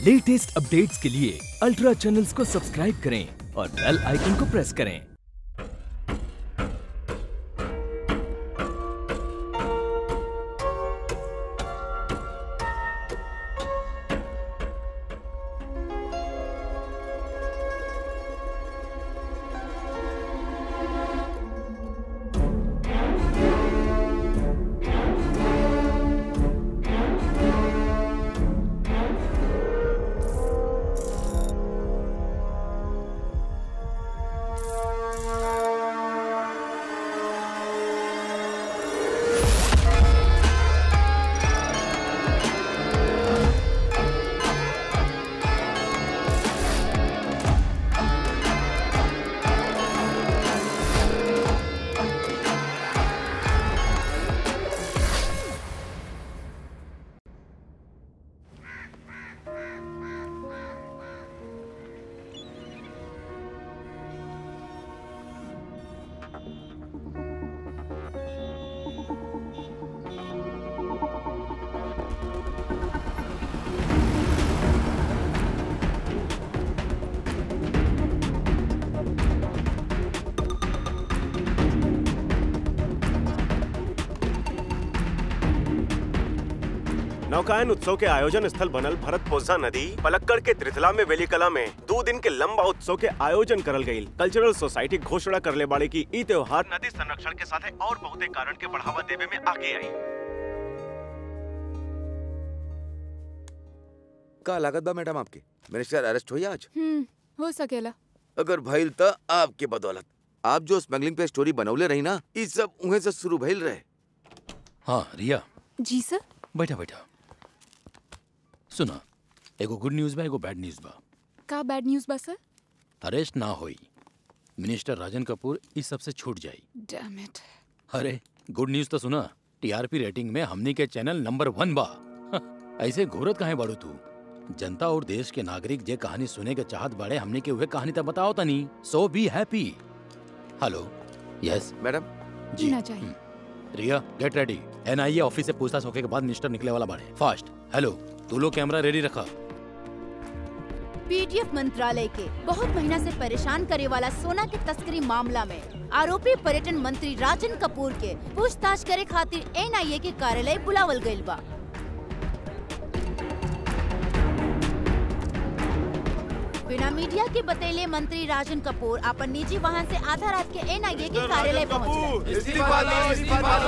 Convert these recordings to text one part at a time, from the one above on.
Latest updates के लिए ultra channels को सब्सक्राइब करें और बेल आइकन को प्रेस करें नौकायन उत्सव के आयोजन स्थल बनल भरत पोजा नदी पलक्कड़ के त्रिथला में वेलिकला में दो दिन के लंबा उत्सव के आयोजन करल गई कल्चरल सोसाइटी घोषणा करले बाड़े की ई त्योहार नदी संरक्षण के साथ और बहुत कारण के बढ़ावा देवे में आगे आई का लागत बा मैडम आपके मिनिस्टर अरेस्ट हुई आज हम्म हो सकेला अगर भइल त आपके बदौलत आप जो स्मगलिंग पे स्टोरी बनौले रही ना ई सब उहे से शुरू भइल रहे हाँ रिया जी सर बैठा बैठा सुना एगो गुड न्यूज बा एगो बैड न्यूज बा का बैड न्यूज बा सर अरेस्ट ना होई मिनिस्टर राजन कपूर इस सब से छूट जाई डैम इट अरे गुड न्यूज तो सुना टीआरपी रेटिंग में हमनी के चैनल नंबर वन बा ऐसे घोरत काहे बाड़ू तू जनता और देश के नागरिक जे कहानी सुने के चाहत बाड़े हमनी के उहे कहानी तक बताओ तनी so be happy hello yes madam ji ना चाहिए। हम्म। Riya get ready NIA office से पूछताछ होके के बाद मिनिस्टर निकले वाला बाड़े फास्ट हेलो तू लोग कैमरा रेडी रखा पीडीएफ मंत्रालय के बहुत महीना से परेशान करे वाला सोना के तस्करी मामला में आरोपी पर्यटन मंत्री राजन कपूर के पूछताछ करे खातिर एनआईए के कार्यालय बुलावल गइल बा बिना मीडिया के बतैले मंत्री राजन कपूर अपन निजी वाहन से आधा रात के एनआईए के कार्यालय पहुंच गए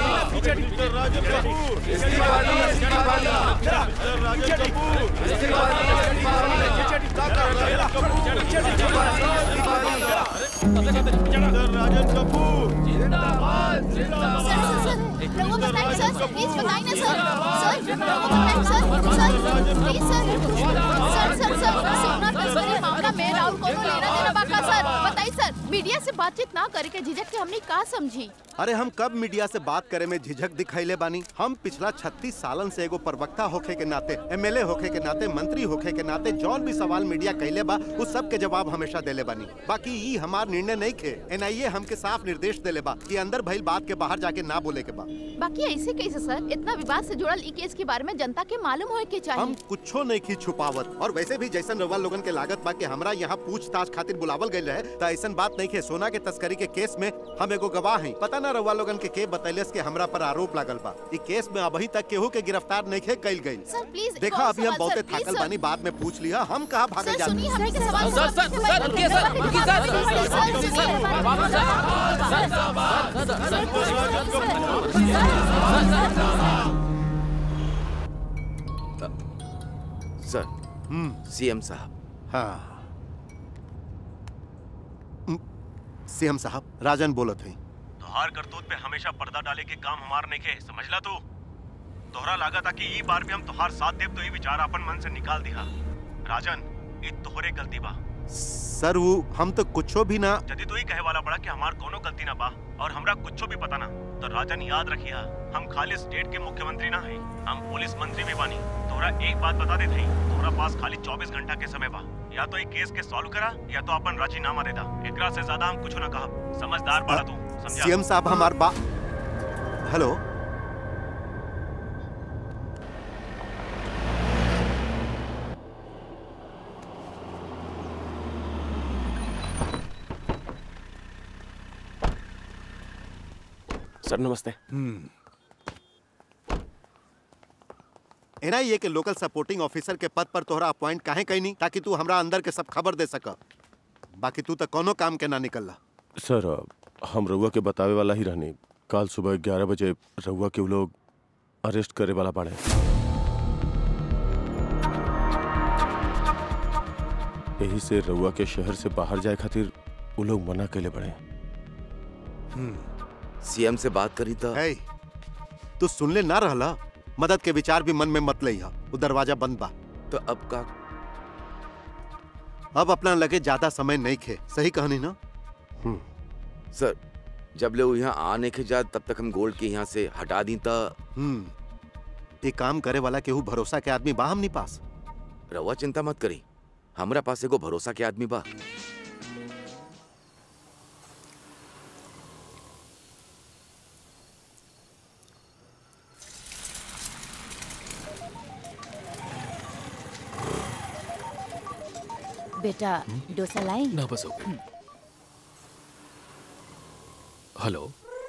मीडिया से बातचीत ना करे के झिझक के हमने का समझी अरे हम कब मीडिया से बात करे में झिझक दिखैले बानी हम पिछला 36 सालन से एगो प्रवक्ता होखे के नाते एमएलए होखे के नाते मंत्री होखे के नाते जौन भी सवाल मीडिया कैले बा उस सब के जवाब हमेशा देले बानी बाकी ई हमार निर्णय नहीं खे एनआईए हमके साफ निर्देश देले बा कि अंदर भइल बात के बाहर जाके ना बोले के बा बाकी ऐसे कैसे सर इतना विवाद से जुड़ल ई केस के बारे में जनता के मालूम होए के हम चाहिए कुछो नहीं की छुपावत और वैसे भी जैसन रवा लोगन के लागत बा कि हमरा यहाँ पूछताछ खातिर बुलावल गइल रहे त ऐसन बात नहीं खे सोना के तस्करी के केस में हम एगो गवाह हैं पता ना रवा लोगन के के बतैलस के हमरा पर आरोप लागल बा ई केस में अभी तक केहू के गिरफ्तार नहीं खे कइल गइल सर प्लीज एक देखा और अभी हम सवाल, बहुते सर, प्लीज, थाकल सर। बानी बाद में पूछ लिया हम कहाँ भागे सर जाते सुनिए हमने के सवाल सर, सर, सर, रुकिए, सर, रुकिए, सर। सर सीएम साहब हाँ सीएम साहब राजन बोलत है तोहार करतूत पे हमेशा पर्दा डाले के काम हमार नहीं के समझला तू तोहरा लागत आ कि ई बार भी हम तोहार साथ देव तो ई विचार अपन मन से निकाल दिया राजन ई तोहरे गलती बा सर वो हम तो कुछो भी ना यदि तू ही कहे वाला बड़ा कि हमार कोनो गलती ना बा और हमरा कुछो भी पता ना तो राजन याद रखिया हम खाली स्टेट के मुख्यमंत्री ना है हम पुलिस मंत्री भी बानी तोरा एक बात बता देत हई तोरा पास खाली 24 घंटा के समय बा या तो ई केस के सॉल्व करा या तो अपन राजीनामा दे दा एकरा से ज्यादा हम कुछो ना कहब समझदार बड़ा तू समझा सीएम साहब हमार बा हेलो सर नमस्ते एनआईए के लोकल सपोर्टिंग ऑफिसर के पद पर तोहरा अपॉइंट काहे कैनी ताकि तू हमरा अंदर के सब खबर दे सक बाकी तू तो कोनो काम के ना निकलला सर हम रउआ के बतावे वाला ही रहनी कल सुबह ग्यारह बजे रउआ के उ लोग अरेस्ट करे वाला बाड़े यही से रउआ के शहर से बाहर जाए खातिर उ लोग मना कैले बड़े सीएम से बात करी था है तू सुनले ना रहला मदद के विचार भी मन में मत लइहा वो दरवाजा बंद बा तो अब का अब अपना लगे ज्यादा समय नहीं खे सही कहनी ना सर जब ले वो यहाँ आने के जा तब तक हम गोल्ड के यहाँ से हटा दी था हम्म ये काम करे वाला केहू भरोसा के आदमी बा हमनी पास रवा चिंता मत करी हमरा पास एगो भरोसा के आदमी बा बेटा डोसा लाई ना बस हो गई हेलो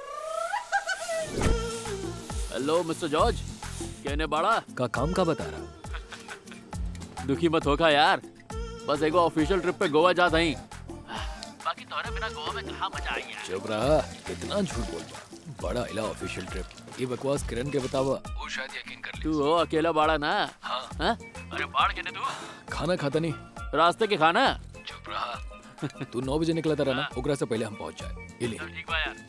हेलो मिस्टर जॉर्ज कहने बाड़ा का काम का बता रहा दुखी मत होगा यार बस एगो ऑफिशियल ट्रिप पे गोवा जा ही बाकी तोहरे बिना गोवा में कहाँ मजा आई यार चुप रहा कितना झूठ बोल रहा बड़ा इला ऑफिशियल ट्रिप ये बकवास किरण के बतावा वो शायद यकीन कर तू हो अकेला बाड़ा ना हाँ हाँ? अरे बाढ़ के तू खाना खाता नहीं रास्ते के खाना चुप रहा तू नौ बजे निकला था ना ओकरा से पहले हम पहुंच जाए ये ले ठीक बा यार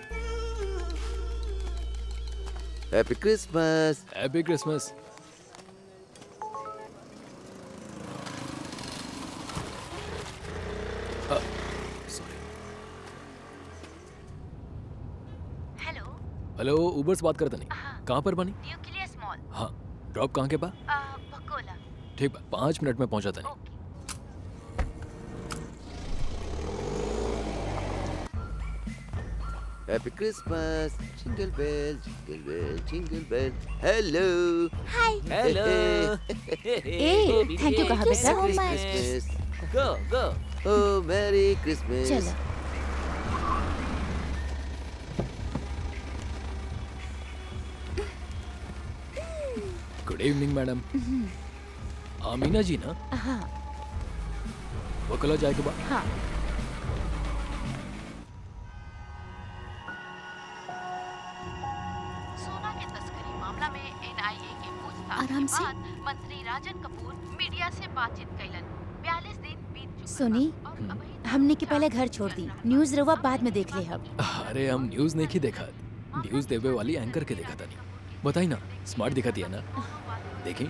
happy Christmas happy Christmas sorry hello hello Uber से बात करता नहीं कहाँ पर बनी न्यूक्लियस मॉल हाँ ड्रॉप कहाँ के बा बकोला ठीक बा पाँच मिनट में पहुंचाता नहीं happy Christmas jingle bell jingle bell jingle bell hello hi hello ए थैंक यू कहा बेटा क्रिसमस गो गो ओ मैरी क्रिसमस चलो good evening madam Amina ji ना हाँ वकला जाए के बाद हाँ सोना के तस्करी मामला में एनआईए के पूछताछ आराम के से। बाद मंत्री राजन कपूर मीडिया से बातचीत कैलन 42 दिन बीत चुके सुनी बा और अबही हमने के पहले घर छोड़ दी न्यूज रवा बाद में देख ले हम अरे हम न्यूज नहीं की देखा न्यूज देवे वाली एंकर के देखा था नहीं बताई ना स्मार्ट दिखा दिया ना देखी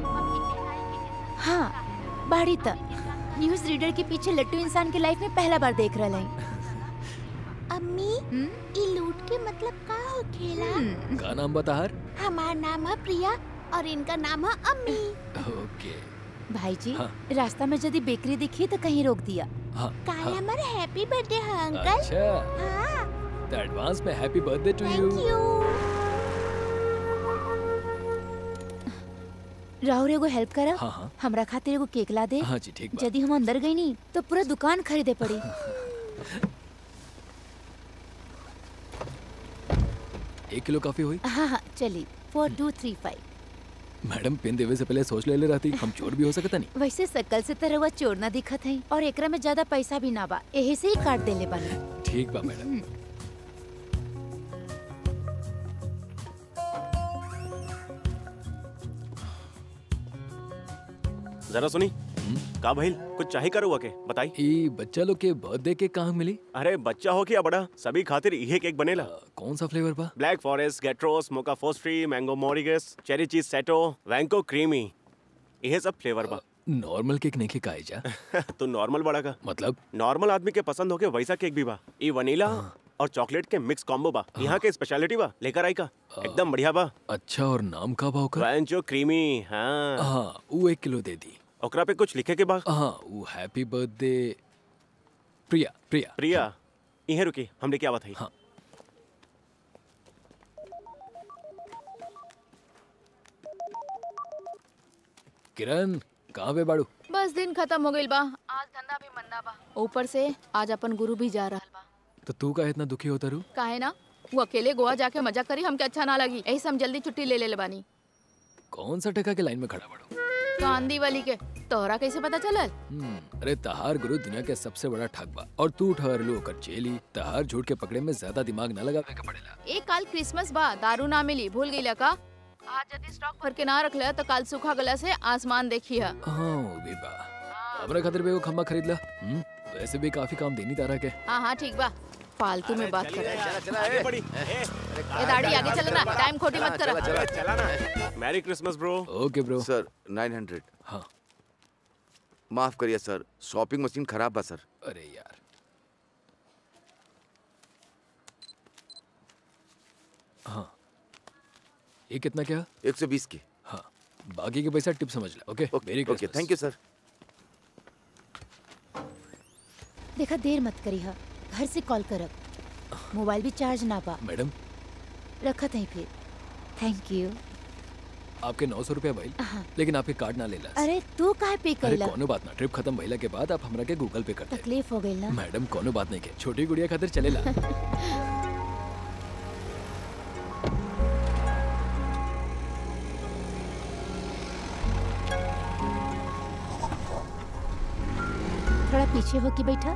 हाँ बाड़ी तक न्यूज रीडर के पीछे लट्टू इंसान के लाइफ में पहला बार देख रहा है अम्मी ई लूट के मतलब का होखेला का नाम बता हर हमार नाम है प्रिया और इनका नाम है अम्मी ओके भाई जी हाँ। रास्ता में यदि बेकरी दिखी तो कहीं रोक दिया हाँ काल हाँ हमार हैप्पी बर्थडे है अंकल अच्छा हाँ तो एडवांस में happy birthday to you thank you Rahul एगो हेल्प करा हाँ हाँ हमरा खातिर एगो केक ला दे हाँ जी ठीक बा यदि हम अंदर गई नहीं तो पूरा दुकान खरीदे पड़ी एक किलो काफी हुई हाँ हाँ चली four two three five madam pin देवे से पहले सोच ले ले रहती हम चोर भी हो सकता नहीं वैसे सकल से तरह चोर ना दिखत है और एकरा में ज्यादा पैसा भी ना बा यही से ही काट देले बानी ठीक बा मैडम जरा सुनी का भइल कुछ चाही करो के बताई ई बच्चा लोग के बर्थडे के कहाँ मिली अरे बच्चा हो क्या बड़ा सभी खातिर इहे केक बनेला अ, कौन सा फ्लेवर बा ब्लैक फॉरेस्ट गेट्रोस मोका फोस्ट्री मैंगो मोरिगस चेरी चीज सेटो वैंको क्रीमी इहे सब फ्लेवर बा नॉर्मल केक नहीं खाई जा तू नॉर्मल बड़ा का मतलब नॉर्मल आदमी के पसंद होके वैसा केक भी बा ई वनीला और चॉकलेट के मिक्स कॉम्बो बा यहाँ के स्पेशलिटी बा लेकर आई का एकदम बढ़िया बा अच्छा और नाम का भाव का वैंचो क्रीमी हाँ हाँ वो एक किलो दे दी ओकरा पे कुछ लिखे के बा हाँ वो हैप्पी बर्थडे प्रिया प्रिया प्रिया इहे रुकी हम लेके आवत हई हाँ किरण कहाँ पे बाड़ू बस दिन खत्म हो गइल बा आज धंधा भी मंदा बा ऊपर से आज अपन गुरु भी जा रहल बा तो तू का इतना दुखी होता रू काहे ना वो अकेले गोवा जाके मजा करी हमके अच्छा ना लगी यही से हम जल्दी छुट्टी ले ले बानी कौन सा टका के लाइन में खड़ा बड़ो कांदी वाली के तोहरा कैसे पता चलल हम्म, अरे तहार गुरु दुनिया के सबसे बड़ा ठग बा और तू ठहरलू ओकर चेली तहार झूठ के पकड़े में ज्यादा दिमाग न लगावे के पड़ेला एक काल क्रिसमस बा दारू ना मिली भूल गई का आज यदि स्टॉक भर के ना रखले तो काल सूखा गला से आसमान देखी है हाँ वो भी बा हमरा खातिर भी वो खम्बा खरीद ला हम्म, वैसे भी काफी काम देनी तारा के हाँ हाँ ठीक बा फालतू में बात कर चला चला आगे ए। बढ़ी ए दाढ़ी आगे चल ना टाइम खोटी मत कर चला चला ना merry Christmas bro okay bro sir 900 हाँ माफ करिए सर शॉपिंग मशीन खराब बा सर अरे यार हाँ ये कितना क्या 120 की हाँ बाकी के पैसा टिप समझ ला okay very okay thank you sir देखा देर मत करी हा घर से कॉल करब मोबाइल भी चार्ज ना पा मैडम रखत है फिर थैंक यू आपके नौ सौ रुपया भाई हाँ। लेकिन आपके कार्ड ना लेला अरे तू काहे पे अरे कैला कोनो बात ना ट्रिप खत्म भइला के बाद आप हमरा के गूगल पे कर दे तकलीफ हो गई ना मैडम कोनो बात नहीं के छोटी गुड़िया खातिर चलेला थोड़ा पीछे हो के बैठा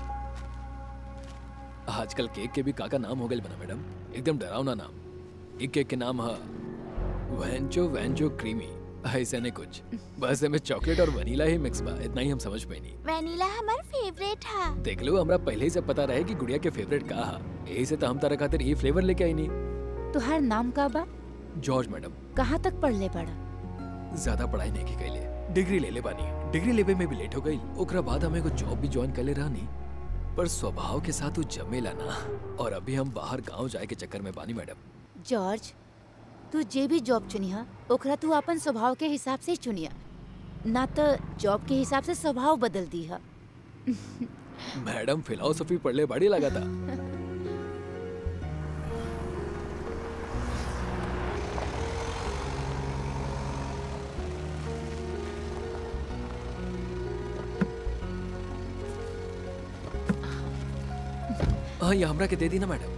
आजकल केक के भी काका नाम हो गए बना मैडम एकदम डरावना नाम एक केक के नाम है वेंचो वेंचो क्रीमी ऐसे नहीं कुछ बस में चॉकलेट और वनीला ही मिक्स बा इतना ही हम समझ पाई नहीं वेनिला हमार फेवरेट है देख लो हमरा पहले ही से पता रहे कि गुड़िया के फेवरेट का है यही से तो हम तारा खातिर ये फ्लेवर लेके आई नहीं तुहार नाम का बा जॉर्ज मैडम कहाँ तक पढ़ ले पड़ा ज्यादा पढ़ाई नहीं की कैले डिग्री ले ले बानी डिग्री लेवे में भी लेट हो गई ओकरा बाद हमें को जॉब भी ज्वाइन कर ले रहनी पर स्वभाव के साथ वो जमेला ना और अभी हम बाहर गांव जाए के चक्कर में बानी मैडम जॉर्ज तू जे भी जॉब चुनिहा ओकरा तू अपन स्वभाव के हिसाब से ही चुनिया ना तो जॉब के हिसाब से स्वभाव बदल दी हा मैडम फिलोसफी पढ़ले बड़ी लगा था हाँ ये हमरा के दे दी ना मैडम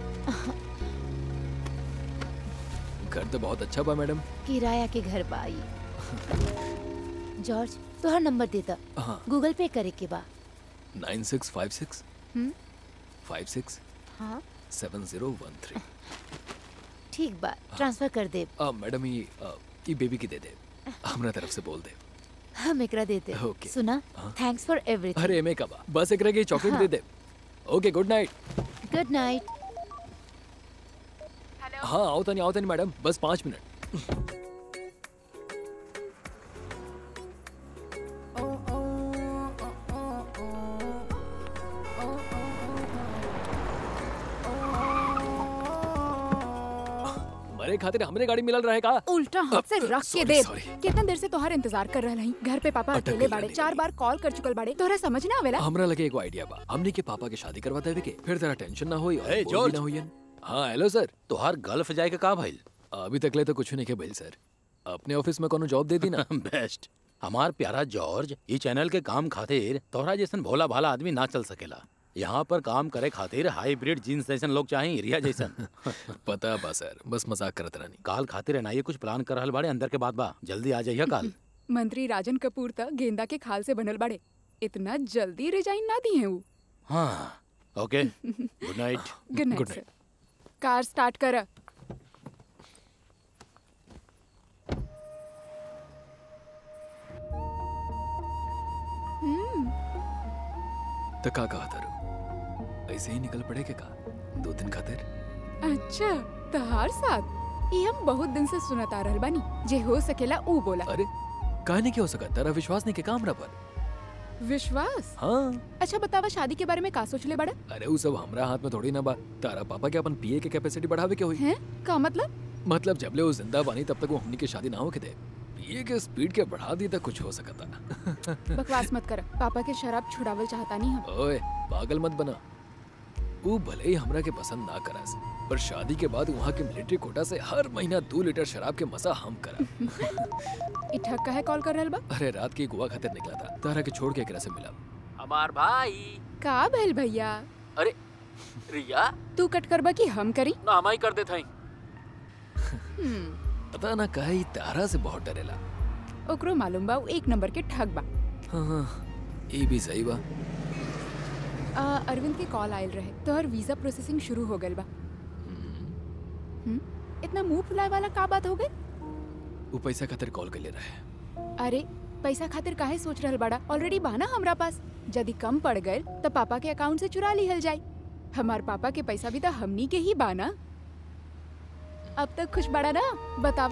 घर तो बहुत अच्छा बा मैडम किराया के घर बा आई जॉर्ज तुहार नंबर देता हाँ गूगल पे करे के बा नाइन सिक्स फाइव सिक्स हम्म? फाइव सिक्स हाँ सेवन जीरो वन थ्री ठीक बा ट्रांसफर कर दे आ, मैडम ये आ, ये बेबी की दे दे हमरा तरफ से बोल दे हम एकरा देते Okay. सुना हाँ। थैंक्स फॉर एवरीथिंग अरे एमे कबा बस एक रह चॉकलेट हाँ। दे दे okay good night good night हाँ आओ तनी आओ तनी मैडम बस पाँच मिनट मरे खातिर हमरे गाड़ी मिलल रहे का उल्टा हाथ से रख के sorry, दे sorry. कितना देर से तोहार इंतजार कर रहा हई घर पे पापा अटक अकेले गइल बाड़े रहनी। चार बार कॉल कर चुकल बाड़े तोहरा समझ ना आवेला हमरा लगे एगो आइडिया बा हमनी के पापा के शादी करवा देवे के फिर तेरा टेंशन ना होई और Hey, बोल भी George. ना होई हाँ हेलो सर तोहार गल्फ जाए के का भइल अभी तक ले तो कुछ नहीं के भइल सर अपने ऑफिस में कोनो जॉब दे दी ना बेस्ट हमार प्यारा जॉर्ज ये चैनल के काम खातिर तोहरा जैसन भोला भाला आदमी ना चल सकेला यहाँ पर काम करे खातिर हाइब्रिड जीन्स जैसन लोग चाहिए रिया जैसन पता बा सर बस मजाक करत रहनी काल खातिर एनआईए कुछ प्लान कर रहल बाड़े अंदर के बात बा जल्दी आ जाइए काल मंत्री राजन कपूर त गेंदा के खाल से बनल बाड़े इतना जल्दी रिजाइन ना दिए ऊ हाँ okay good night good night Good sir car start कर तो का कहा तारू ऐसे ही निकल पड़े के का दो दिन खातिर अच्छा तहार साथ ये हम बहुत दिन से सुनत आ रहल बानी जे हो सकेला ऊ बोला अरे काहे नहीं क्या हो सका तेरा विश्वास नहीं के काम रहा पर विश्वास हाँ अच्छा बतावा शादी के बारे में का सोचले बड़ा अरे वो सब हमरा हाथ में थोड़ी ना बा तारा पापा के अपन पीए के कैपेसिटी बढ़ावे के हुई हैं का मतलब मतलब जबले वो जिंदा बानी तब तक वो हमनी की शादी ना हो के दे पीए के स्पीड के बढ़ा दी तक कुछ हो सकता बकवास मत कर पापा के शराब छुड़ावल चाहता नहीं हम ओए पागल मत बना वो भले ही हमरा के पसंद ना करस पर शादी के बाद वहाँ के मिलिट्री कोटा से हर महीना दो लीटर शराब के मसा हम करा इठक का है कॉल कर रहल बा अरे रात की गोवा खातिर निकला था तारा के छोड़ के एकरा से मिला हमार भाई का भइल भैया अरे रिया तू कट करबा कि हम करी ना हमाई कर देत हई हम्म, पता ना काहे ई तारा से बहुत डरेला ओकरो मालूम बा उ एक नंबर के ठग बा हाँ हाँ ये भी सही बा आ, अरविंद के कॉल आयल रहे तोहर वीजा प्रोसेसिंग शुरू हो गइल बा हम्म, इतना मुंह फुलाए वाला का बात हो गई वो पैसा खातिर कॉल कर ले रहे अरे पैसा खातिर काहे सोच रहल बड़ा ऑलरेडी बा ना हमरा पास यदि कम पड़ गए तो पापा के अकाउंट से चुरा लिहल जाई हमार पापा के पैसा भी तो हमनी के ही बा ना अब तक खुश बड़ा ना बतावा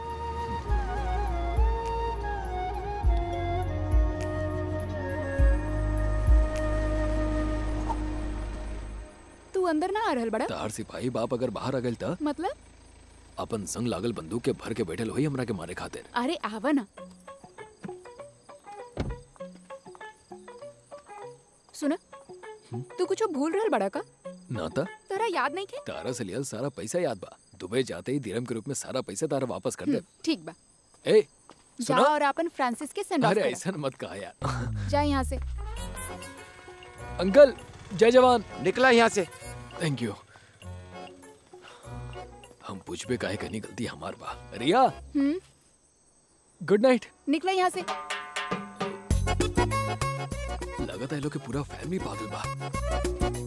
तू अंदर ना आ रहल बड़ा तार सिपाही बाप अगर बाहर आ गइल त मतलब अपन संग लागल बंदूक के भर के बैठल होई हमरा के मारे खातिर अरे आवा ना सुना तू कुछ भूल रहल बड़ा का ना ता तोरा याद नहीं के तारा से लियल सारा पैसा याद बा दुबई जाते ही दिरम के रूप में सारा पैसा तारा वापस कर दे ठीक बा ए जा सुना और अपन फ्रांसिस के सेंड ऑफ अरे कर ऐसा मत कहा यार जा यहाँ से अंकल जय जवान निकला यहाँ से थैंक यू हम पूछबे काहे करनी गलती हमार बा रिया हम्म गुड नाइट निकला यहाँ से लगता है लोग के पूरा फैमिली पागल बा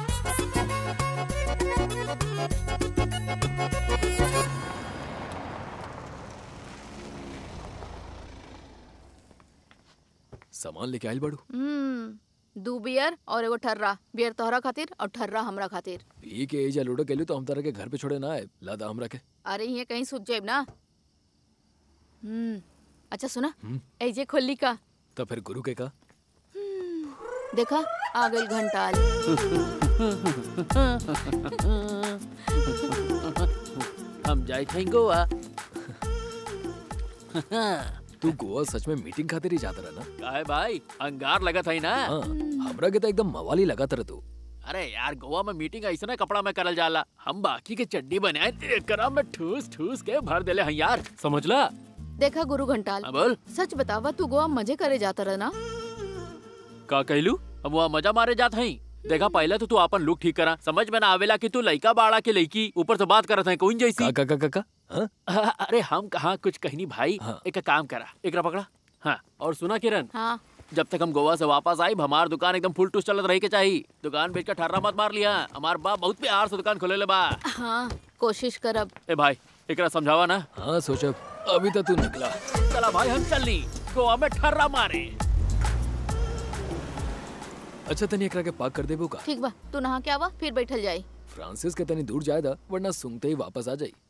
सामान लेके आइल बड़ू हम्म दू बियर और एगो ठर्रा बियर तोहरा खातिर और ठर्रा हमरा खातिर पी के एजा लूडो केलू तो हम तारा के घर पे छोड़े ना आए लादा हमरा के अरे ये कहीं सूझ जाए ना हम्म अच्छा सुना हम्म। ऐजे खोली का तो फिर गुरु के का देखा आ गई घंटाल हम जाए थे गोवा तू गोवा सच में मीटिंग खातिर ही जाता रहा ना काहे भाई अंगार लगा था ना हाँ हमरा के तो एकदम मवाली लगा तर तू अरे यार गोवा में मीटिंग ऐसा ना कपड़ा में करल जाला हम बाकी के चड्डी बनाए एकरा में ठूस ठूस के भर देले हैं यार समझला देखा गुरु घंटाल हाँ, बोल सच बतावा तू गोवा मजे करे जाता रहा ना का कहलू हम वहाँ मजा मारे जात हई देखा पहले तो तू अपन लुक ठीक करा समझ में ना आवेला कि तू लइका बाड़ा के लइकी ऊपर से बात करत है कोई जैसी का का का का हाँ? अरे हम कहाँ कुछ कहनी भाई हाँ। एक काम करा एकरा पकड़ा हाँ और सुना किरण हाँ जब तक हम गोवा से वापस आई हमार दुकान एकदम फुल टूस चलत रही के चाहिए दुकान बेच कर ठर्रा मत मार लिया हमार बाप बहुत प्यार से दुकान खोले ले बा हाँ कोशिश करब ए भाई एकरा समझावा ना हाँ सोचा अभी तो तू निकला चला भाई हम चलनी गोवा में ठर्रा मारे अच्छा तनी एकरा के पाक कर देबो का ठीक बा तू नहा के आवा फिर बैठल जाई फ्रांसिस के तनी दूर जाए दा वरना सुनते ही वापस आ जाई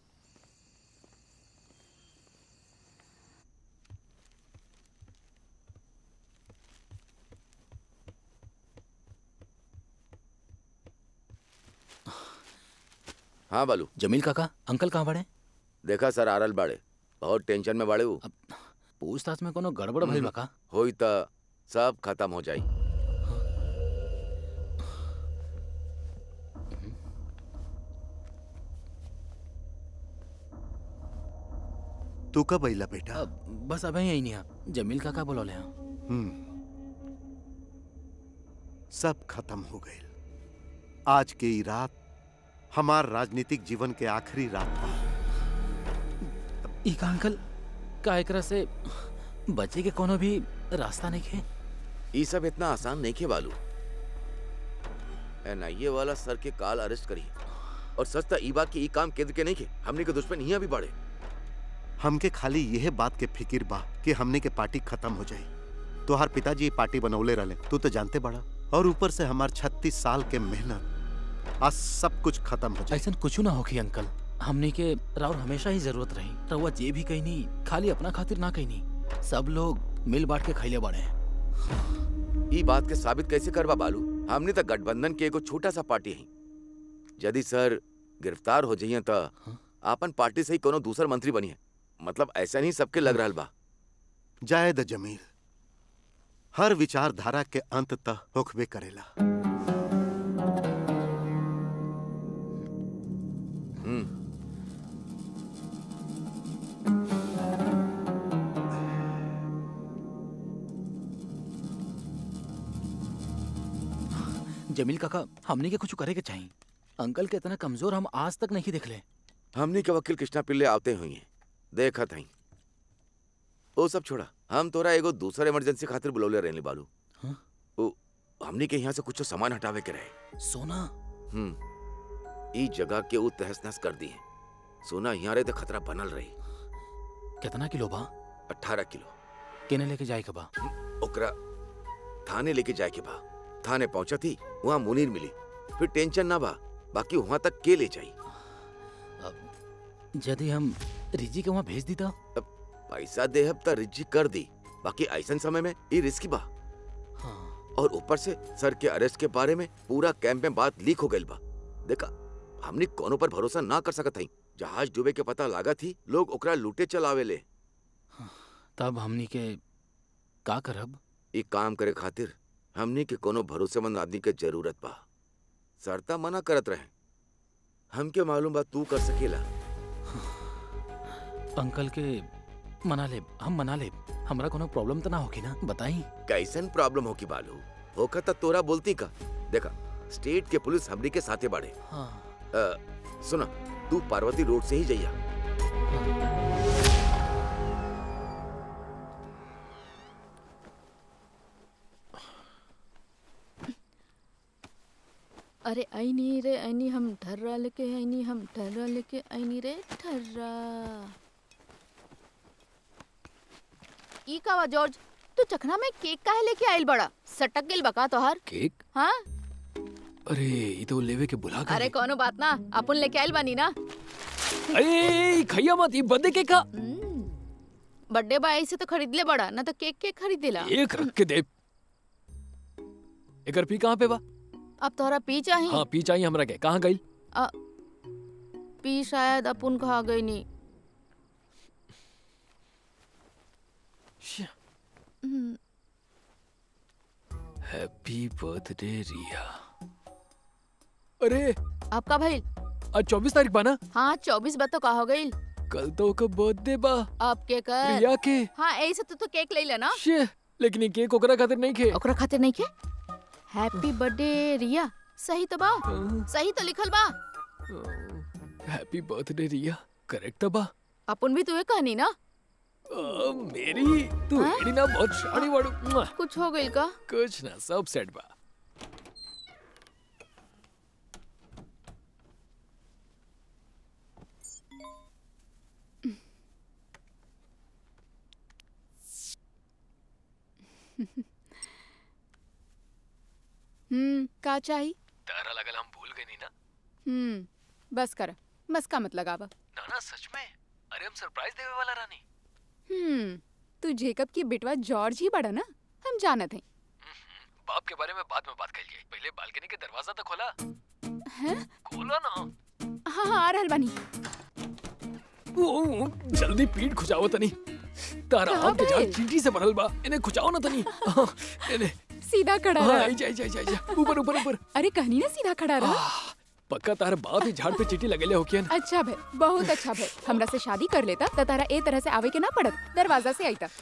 हाँ बालू जमील काका अंकल कहाँ बड़े देखा सर आरल बाड़े बहुत टेंशन में बाड़े उ पूछताछ में कोनो गड़बड़ भइल बा का होई त सब खत्म हो जाई तू कब अइला बेटा अब बस अबे यही नहीं है जमील काका बोलौले हैं हम्म सब खत्म हो गए आज के ई रात हमार राजनीतिक जीवन के आखिरी रात बा ई का अंकल का एकरा से बचे के कोनो भी रास्ता नहीं है ई सब इतना आसान नहीं खे बालू एनआईए वाला सर के काल अरेस्ट करी और सच त ई बात की ई काम केंद्र के नहीं खे हमने के दुश्मन यहाँ भी बढ़े हमके खाली यह बात के फिक्र बा कि हमने के पार्टी खत्म हो जाई तोहार पिताजी ये पार्टी बनौले रहले तू तो जानते बड़ा और ऊपर से हमार छत्तीस साल के मेहनत आज सब कुछ खत्म हो जाए ऐसा कुछ ना होखी अंकल हमने के राउर हमेशा ही जरूरत रही रउआ जे भी कही नहीं खाली अपना खातिर ना कही नहीं सब लोग मिल बांट के खैले बड़े ई बात के साबित कैसे करवा बालू हमने तो गठबंधन के एगो छोटा सा पार्टी है यदि सर गिरफ्तार हो जाइए तो आपन पार्टी से ही कोनो दूसर मंत्री बनी है मतलब ऐसा नहीं सबके लग रहा बा जायद जमील हर विचारधारा के अंत तक होखबे करेला हम्म जमील काका हमने के कुछ करे के चाहिए अंकल के इतना कमजोर हम आज तक नहीं देखले हमनी के वकील कृष्णा पिल्ले आवते हुई हैं देखा था ओ सब छोड़ा हम तोरा एगो दूसर इमरजेंसी खातिर बुलौले रहने बालू हाँ? ओ हमनी के यहाँ से कुछ सामान हटावे के रहे सोना हम्म ई जगह के ऊ तहस नहस कर दी है सोना यहाँ रहे तो खतरा बनल रही कितना किलो बा अठारह किलो केने लेके जाए के बा ओकरा थाने लेके जाए के बा थाने पहुंचा थी वहाँ मुनीर मिली फिर टेंशन ना बा बाकी वहाँ तक के ले जाई यदि हम रिजी के वहाँ भेज दी तो पैसा देहब त रिज्जी कर दी बाकी ऐसन समय में ये रिस्की बा और ऊपर से सर के अरेस्ट के बारे में पूरा कैंप में बात लीक हो गई बा देखा हमने कोनो पर भरोसा ना कर सकत हई जहाज डूबे के पता लागा थी लोग ओकरा लूटे चलावे ले तब हमनी के का करब ई काम करे खातिर हमनी के कोनो भरोसेमंद आदमी के जरूरत बा सरता मना करत रहे हमके मालूम बा तू कर सकेला अंकल के मना ले हम मना ले हमरा कोनो प्रॉब्लम तो ना होगी ना बताई कैसन प्रॉब्लम हो की बालू होका त तोरा बोलती का देखा स्टेट के पुलिस हमनी के साथे बाड़े हाँ अ, सुना तू पार्वती रोड से ही जइया अरे ऐनी रे ऐनी हम ठर्रा लेके ऐनी हम ठर्रा लेके ऐनी रे ठर्रा ई का बा जॉर्ज तू चखना में केक काहे लेके आइल बड़ा सटक गेल बका तोहार केक हाँ अरे ये तो लेवे के बुला कर अरे कोनो बात ना अपन लेके आइल बानी ना अरे खैया मत ये बंदे के का बर्थडे बा ऐसे तो खरीद ले बड़ा ना तो केक केक खरीदेला एक रख के दे एकर पी कहाँ पे बा अब तोहरा पी चाही हाँ पी चाहिए हमरा के कहाँ गई अ, पी शायद अपन खा गई नी हम्म, हैप्पी बर्थडे रिया अरे आपका भाई आज चौबीस तारीख बा ना हाँ चौबीस बा तो का हो गई कल तो ओकर बर्थडे बा अब के कर रिया के हाँ ऐसे तू तो केक ले लेना शे लेकिन ये केक ओकरा खातिर नहीं खे ओकरा खातिर नहीं के हैप्पी बर्थडे रिया सही तो बा सही तो लिखल बा हैप्पी बर्थडे रिया करेक्ट बा अपन भी तुहे कहनी ना आ, मेरी तू एड़ी ना बहुत शानी वाड़ू मुआ। कुछ हो गई का कुछ ना सब सेट बा हम्म का चाही तारा लगल हम भूल गए नहीं ना हम्म बस कर बस का मत लगावा ना ना सच में अरे हम सरप्राइज देवे वाला रानी हम्म तू जेकब की बेटवा जॉर्ज ही बड़ा ना हम जानत हैं बाप के बारे में बाद में बात करिए पहले बालकनी के दरवाजा तो खोला हैं खोला ना हाँ हाँ आ रहल बानी ओ, जल्दी पीठ खुजाओ तनी तारा कहाँ आम के झाड़ भइल? चींटी से भरल बा इन्हें खुजाओ ना तनी हाँ, इन्हें सीधा खड़ा हाँ, रह आई जा आई जा आई जा ऊपर ऊपर ऊपर अरे कहनी ना सीधा खड़ा रह पक्का तार बाप ही झाड़ पे चींटी लगेले होकियन अच्छा भे बहुत अच्छा भे हमरा से शादी कर लेता त तारा ए तरह से आवे के ना पड़त दरवाजा से आईता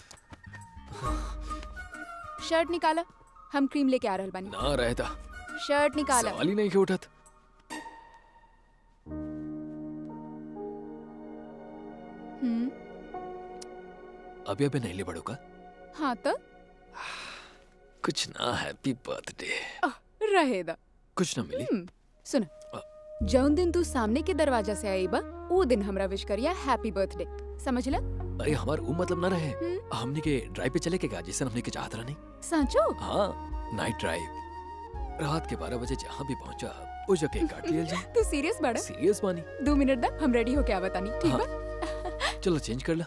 शर्ट निकाला हम क्रीम लेके आ रहल बानी ना रहता शर्ट निकाला सवाल ही नहीं के उठत हम्म अभी अभी नहीं ले बड़ो का हाँ तो कुछ ना हैप्पी बर्थडे रहे दा कुछ ना मिली हम्म, सुन जौन दिन तू सामने के दरवाजा से आई बा वो दिन हमरा विश करिया हैप्पी बर्थडे समझ ला अरे हमार वो मतलब ना रहे हमने के ड्राइव पे चले के गा जैसे हमने के चाहत रहा नहीं सांचो हाँ नाइट ड्राइव रात के बारह बजे जहाँ भी पहुंचा वो जगह काट लिया जाए तू सीरियस बड़ा सीरियस मानी दो मिनट दा हम रेडी होके आवता नहीं ठीक हाँ। बा चलो चेंज कर ला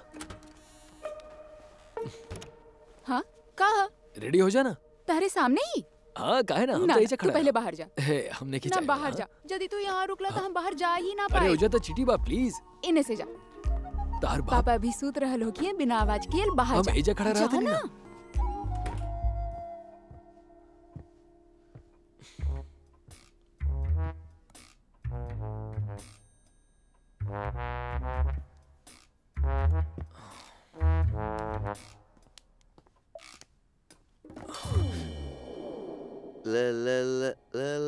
हाँ कहा रेडी हो जाना तारे सामने ही हाँ काहे ना हम ना तो ना, ऐसे तू खड़ा पहले बाहर जा है हमने की ना चाहिए, बाहर हाँ? जा यदि तू यहाँ रुकला तो हम बाहर जा ही ना अरे हो पाए जाता चीटी बा प्लीज इने से जा तार बाप पापा भी सूत रहल हो कि बिना आवाज किए बाहर हम जा एजा खड़ा रहते जा नहीं ना ना ला ला ला ला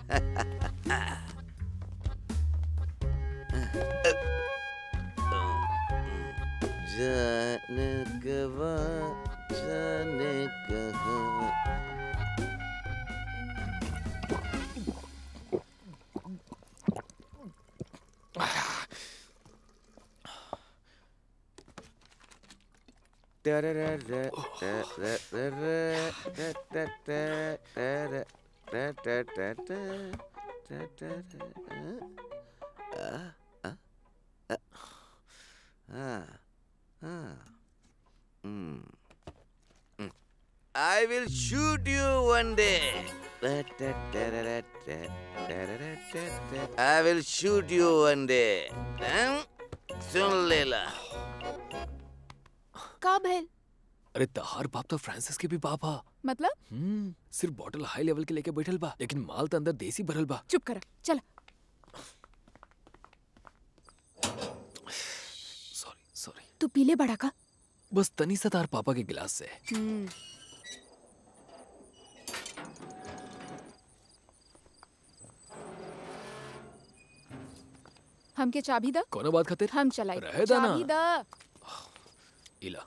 जाने कवा जाने कहाँ I will shoot you one day. I will shoot you one day. हैं? सुन लेला का भइल अरे तहार बाप तो फ्रांसिस के भी बाप हा मतलब हम्म सिर्फ बॉटल हाई लेवल के लेके बैठल बा लेकिन माल तो अंदर देसी भरल बा चुप कर चल सॉरी सॉरी तू पीले बड़ा का बस तनी सा तार पापा के गिलास से हम्म हमके चाबी द कोनो बात खातिर हम चलाई रहे दा ना। चाबी द इला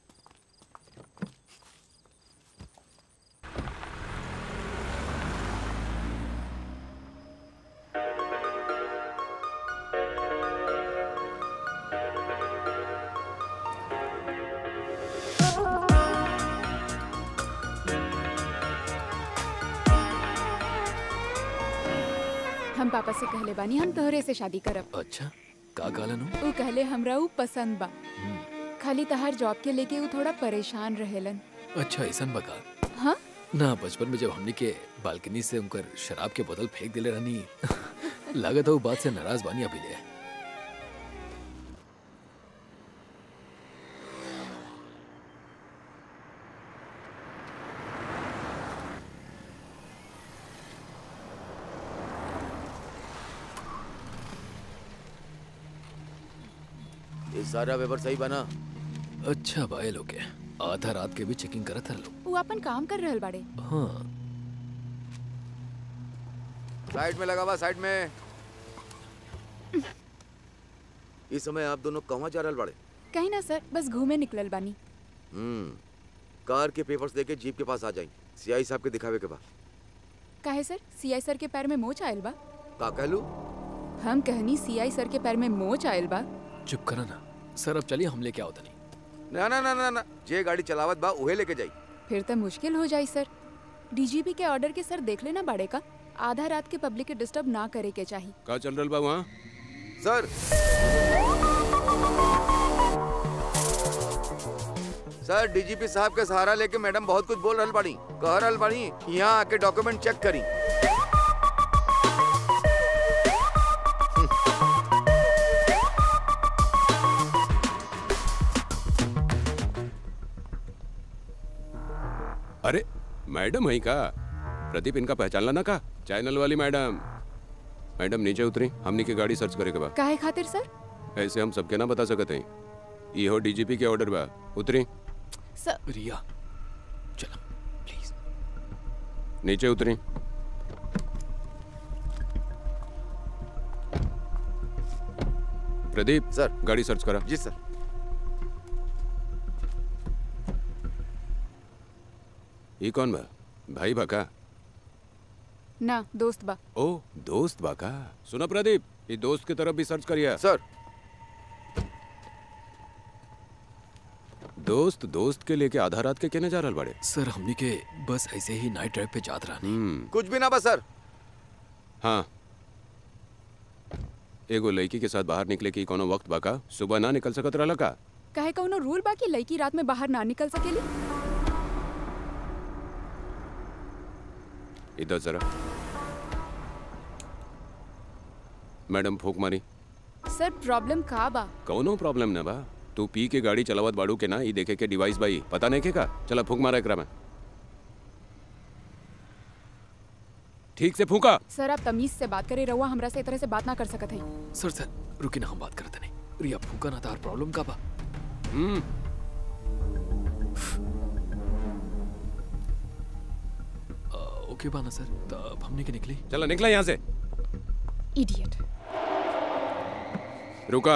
हम पापा से कहले बानी हम तोहरे से शादी करब अच्छा का कहलन हूँ ऊ कहले हमरा ऊ पसंद बा खाली तहार जॉब के लेके ऊ थोड़ा परेशान रहेलन अच्छा ऐसन बका हाँ ना बचपन में जब हमने के बालकनी से उनकर शराब के बोतल फेंक दिले रहनी लागत है वो बात से नाराज बानी अभी ले ये सारा पेपर सही बना अच्छा भाई लोग के आधा रात के भी चेकिंग करत हर लोग ऊ अपन काम कर रहल बाड़े हाँ साइड में लगा हुआ साइड में इस समय आप दोनों कहाँ जा रहल बाड़े कहीं ना सर बस घूमे निकलल बानी हम्म कार के पेपर्स लेके जीप के पास आ जाई सीआई साहब के दिखावे के बा काहे सर सीआई सर के पैर में मोच आयल बा का कहलू हम कहनी सीआई सर के पैर में मोच आयल बा चुप करा ना सर अब चलिए हम लेके आओ तनी ना ना ना ना ना जे गाड़ी चलावत बा उहे लेके जाई फिर तो मुश्किल हो जाई सर डीजीपी के ऑर्डर के सर देख लेना बाड़े का आधा रात के पब्लिक के डिस्टर्ब ना करे के चाहिए का चल रहल बा वहाँ सर सर डीजीपी साहब के सहारा लेके मैडम बहुत कुछ बोल रहल बाड़ी कह रहल बाड़ी यहाँ आके डॉक्यूमेंट चेक करी अरे मैडम है का प्रदीप इनका पहचानला ना का चैनल वाली मैडम मैडम नीचे उतरी हमनी के गाड़ी सर्च करे के बा काहे खातिर सर ऐसे हम सबके ना बता सकते हैं ये हो डीजीपी के ऑर्डर बा उतरी सर रिया चलो प्लीज नीचे उतरी प्रदीप सर गाड़ी सर्च करा जी सर ये कौन बा भाई बा का ना दोस्त बा ओ दोस्त बा का सुना प्रदीप ये दोस्त की तरफ भी सर्च करिया सर दोस्त दोस्त के लेके आधा रात के केने जा रहल बाड़े सर हमनी के बस ऐसे ही नाइट ड्राइव पे जात रहनी हम्म कुछ भी ना बस सर हाँ एगो लड़की के साथ बाहर निकले की कोनो वक्त बाका सुबह ना निकल सकत रहला का काहे कौनो रूल बा कि लड़की रात में बाहर ना निकल सकेली इधर जरा मैडम फूक मारी सर प्रॉब्लम का बा कौनो प्रॉब्लम ना बा तू पी के गाड़ी चलावत बाड़ू के ना ई देखे के डिवाइस बाई पता नहीं के का चला फूक मारा एकरा में ठीक से फूका सर आप तमीज से बात करे रहुआ हमरा से इस तरह से बात ना कर सकत है सर सर रुकी ना हम बात करते नहीं रिया फूका ना तार प्रॉब्लम का बा हम्म आ, ओके बाना सर तब हमने के निकली चलो निकला यहाँ से इडियट रुका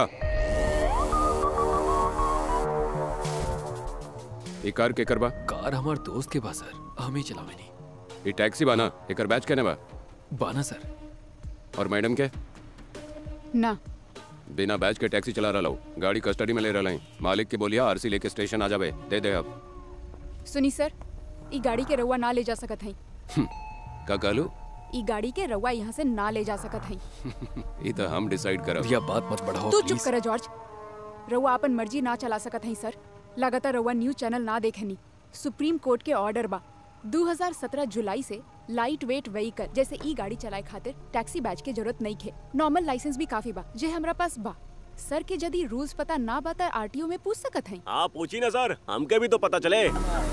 ये कार के करबा कार हमार दोस्त के पास सर हम ही चलावे नहीं ये टैक्सी बाना एकर बैच कहने बा बाना सर और मैडम के ना बिना बैच के टैक्सी चला रहा हूँ गाड़ी कस्टडी में ले रहा हूँ मालिक के बोलिया आरसी लेके स्टेशन आ जाबे दे दे अब सुनी सर ई गाड़ी के रउआ ना ले जा सकत हई का कहलू ई गाड़ी के रउआ यहाँ से ना ले जा सकत हई ये तो हम डिसाइड करब रिया बात मत बढ़ाओ तू चुप प्लीज कर जॉर्ज रउआ अपन मर्जी ना चला सकत हई सर लगातार रउआ न्यूज चैनल ना देखनी सुप्रीम कोर्ट के ऑर्डर बा 2017 जुलाई से लाइट वेट व्हीकल जैसे ई गाड़ी चलाए खातिर टैक्सी बैच के जरूरत नहीं खे नॉर्मल लाइसेंस भी काफी बा जे हमरा पास बा सर के यदि रूल्स पता ना बा त आरटीओ में पूछ सकत हई आप पूछी ना सर हमके भी तो पता चले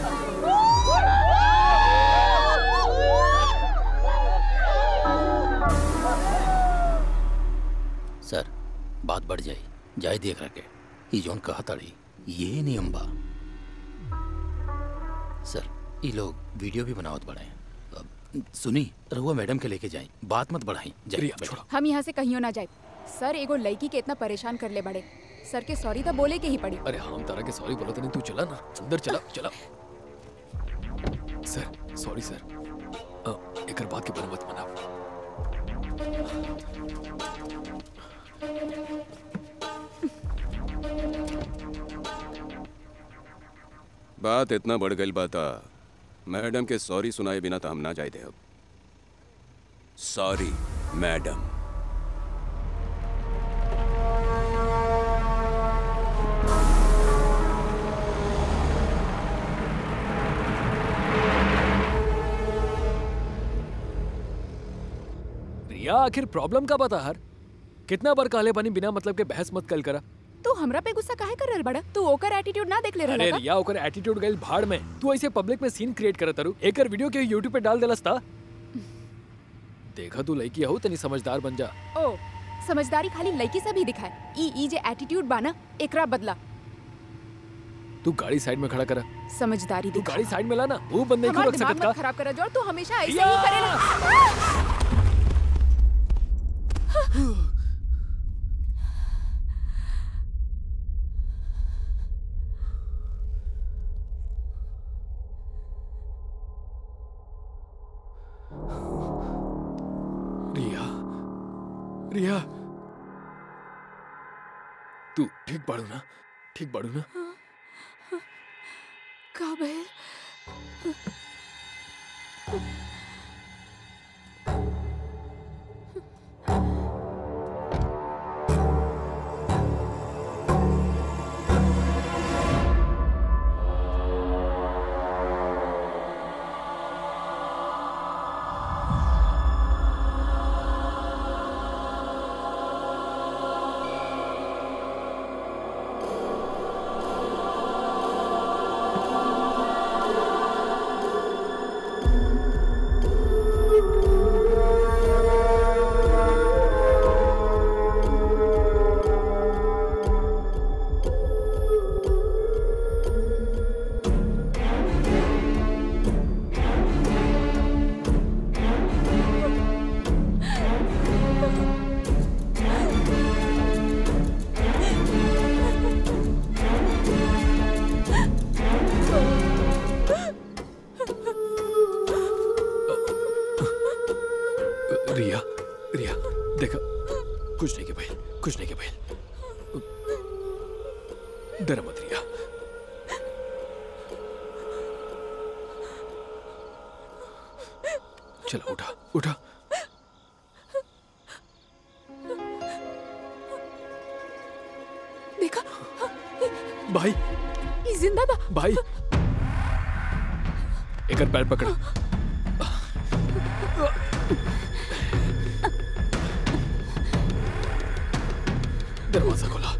सर बात बढ़ जाई जाए देख रखे ई जोन कहा ताड़ी ये नियम बा सर ये लोग वीडियो भी बनावत बड़े अब सुनी रहुआ मैडम के लेके जाए बात मत बढ़ाई जाइए रिया छोड़ो हम यहाँ से कहियो ना जाए सर एगो लड़की के इतना परेशान कर ले बड़े सर के सॉरी तो बोले के ही पड़ी अरे हम तारा के सॉरी बोला तो नहीं तू चला ना अंदर चला चला सर सॉरी सर अ, एकर बात के बारे मत मना बात इतना बढ़ गई बाता मैडम के सॉरी सुनाए बिना तो हम ना जाए दे अब सॉरी मैडम रिया आखिर प्रॉब्लम का बता हर कितना बार कहले बनी बिना मतलब के बहस मत कल करा तू हमरा पे गुस्सा काहे कर रहल बड़ा तू ओकर एटीट्यूड ना देख ले अरे रहल रिया ओकर एटीट्यूड गइल भाड़ में तू ऐसे पब्लिक में सीन क्रिएट करत तारू एकर वीडियो के यूट्यूब पे डाल देलस ता देखा तू लड़की हो तनी समझदार बन जा ओ समझदारी खाली लड़की से भी दिखाए ई ई जे एटीट्यूड बा ना एकरा बदला तू गाड़ी साइड में खड़ा करा समझदारी तू दिखा गाड़ी साइड में ला ना वो बंदे क्यों हमारा रख दिमाग सकत मत का खराब करा जोर तू हमेशा ऐसे रिया! ही करेला रिया रिया तू ठीक बाड़ू ना ठीक बाड़ू ना का भइल रिया रिया देखा कुछ नहीं के भाई कुछ नहीं के भाई डर मत रिया चलो उठा उठा देखा भाई ई जिंदा बा भाई एक पैर पकड़ा दरवाजा खोला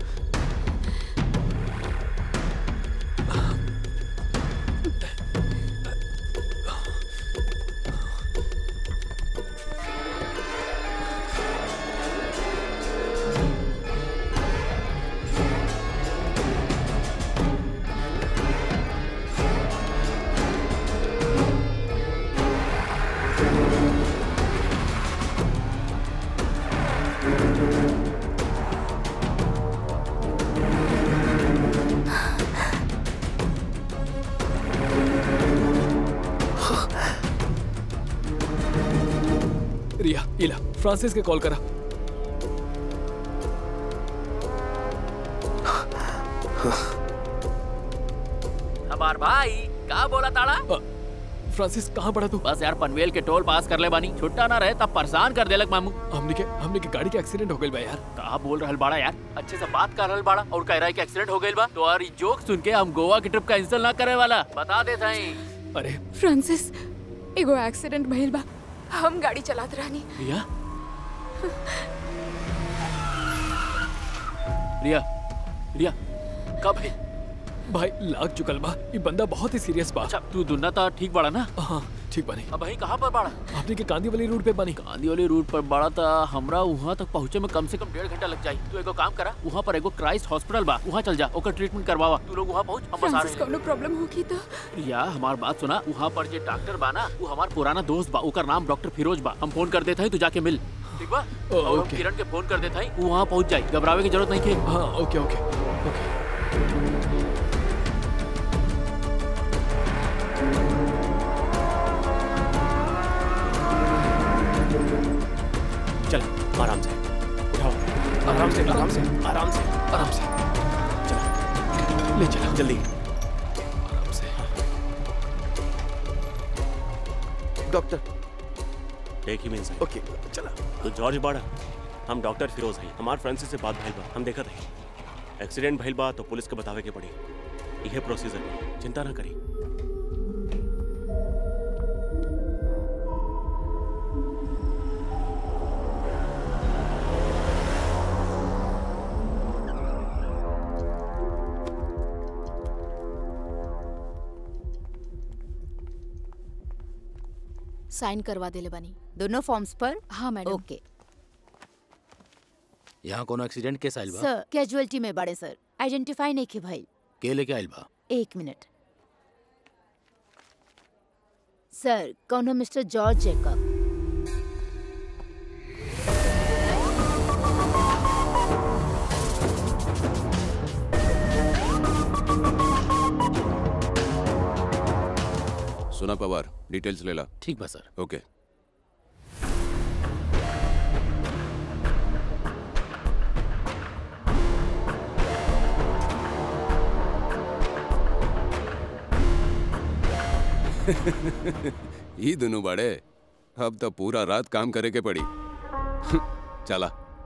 ¡Ay, फ्रांसिस के कॉल करा हमार भाई का बोला ताड़ा फ्रांसिस कहाँ पड़ा तू बस यार पनवेल के टोल पास कर ले बानी छुट्टा ना रहे तब परेशान कर देलक मामू हमने के हमने के गाड़ी के एक्सीडेंट हो गइल बा यार कहा बोल रहल बाड़ा यार अच्छे से बात कर रहल बाड़ा और कह रहा है कि एक्सीडेंट हो गइल बा तो यार जोक सुन के हम गोवा की ट्रिप कैंसिल ना करे वाला बता दे थई अरे फ्रांसिस एगो एक्सीडेंट भइल बा हम गाड़ी चलात रहनी रिया रिया रिया कब है भाई लाग चुकल बा ये बंदा बहुत ही सीरियस बा अच्छा तू दुन्ना ता ठीक बाड़ा ना हाँ ठीक बानी अब वही कहाँ पर बाड़ा आपने के कांदी वाली रोड पे बानी गांधी वाली रूट पर बाड़ा था हमरा वहाँ तक पहुँचे में कम से कम डेढ़ घंटा लग जाई तू एगो काम करा वहाँ पर एगो क्राइस्ट हॉस्पिटल बा वहाँ चल जा ओकर ट्रीटमेंट करवावा तू लोग वहाँ पहुँच हम बस आ फ्रांसिस रहे हैं कोनो प्रॉब्लम होगी तो या हमार बात सुना वहाँ पर जे डॉक्टर बा ना वो हमार पुराना दोस्त बा ओकर नाम डॉक्टर फिरोज बा हम फोन कर देते हैं तू जाके मिल ठीक बा ओ, और हम ओके। किरण के फोन कर देते हैं वो वहाँ पहुँच जाए घबरावे की जरूरत नहीं के हाँ ओके ओके ओके चल आराम से उठाओ आराम से आराम से आराम से आराम से चलो ले चलो जल्दी आराम से डॉक्टर एक ही मिनट ओके चला तो जॉर्ज बाड़ा हम डॉक्टर फिरोज हैं हमार फ्रांसिस से बात भइल बा हम देखत हैं एक्सीडेंट भइल बा तो पुलिस के बतावे के पड़ी यह प्रोसीजर बा चिंता ना करी साइन करवा देले बानी दोनों फॉर्म्स पर हाँ मैडम ओके यहाँ कोनो एक्सीडेंट केस आइल बा सर कैजुअलिटी में बड़े सर आइडेंटिफाई नहीं की भाई के लेके आइल बा एक मिनट सर कौन मिस्टर जॉर्ज जेकब सुना पवार डिटेल्स ले ला ठीक बा सर ओके ई दोनों बड़े अब तो पूरा रात काम करे के पड़ी चला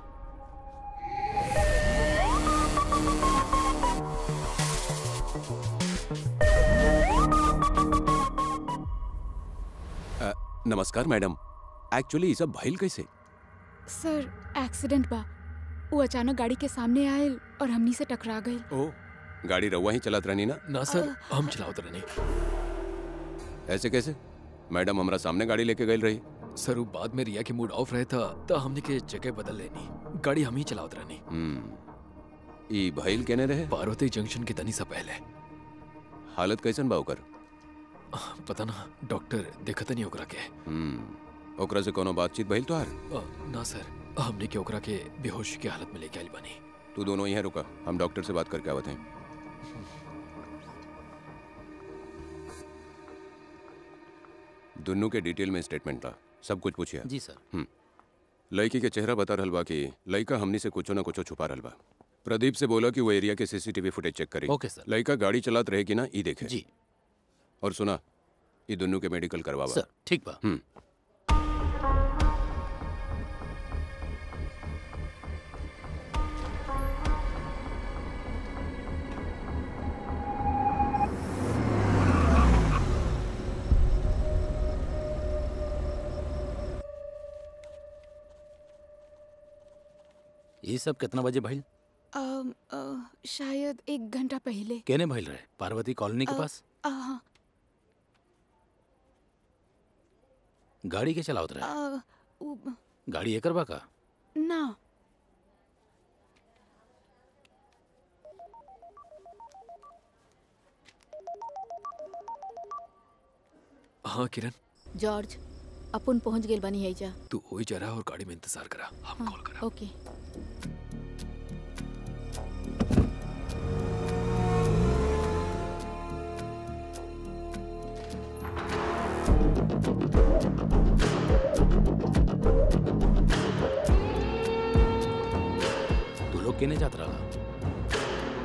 अ, नमस्कार मैडम एक्चुअली ये सब भइल कैसे सर एक्सीडेंट बा वो अचानक गाड़ी के सामने आयल और हमनी से टकरा गई ओ गाड़ी रउआ ही चलात रहनी ना ना सर हम चलावत रहनी ऐसे कैसे मैडम हमरा सामने गाड़ी लेके गई रही सर वो बाद में रिया के मूड ऑफ रहे था तो हमने के जगह बदल लेनी गाड़ी हम ही चलावत रहनी हम्म ई भइल केने रहे पार्वती जंक्शन के तनी सा पहले हालत कैसन बा ओकर पता ना डॉक्टर देखत नहीं ओकरा के हम्म ओकरा से कोनो बातचीत भइल तोहार अ, ना सर हमने के ओकरा के बेहोशी के हालत में लेके आइल बानी तू दोनों यहीं रुका हम डॉक्टर से बात करके आवत हैं दोनों के डिटेल में स्टेटमेंट ला सब कुछ पूछिए जी सर लड़की के चेहरा बता रहल बा कि लड़का हमनी से कुछो ना कुछो छुपा रहल बा प्रदीप से बोला कि वो एरिया के सीसीटीवी फुटेज चेक करी ओके सर लड़का गाड़ी चलात रहे कि ना ई देखे जी और सुना ये दोनों के मेडिकल करवावा सर ठीक बा हम्म ये सब कितना बजे भइल अम, अ, शायद एक घंटा पहले केने भइल रहे पार्वती कॉलोनी के अ, पास अ, हाँ, गाड़ी के चलावत रहे अ, उ- गाड़ी एकर बा का ना हाँ किरण जॉर्ज अपन पहुंच गेल बानी हैजा तू वही जरा और गाड़ी में इंतजार करा हम कॉल करा ओके लोग केने जात रहा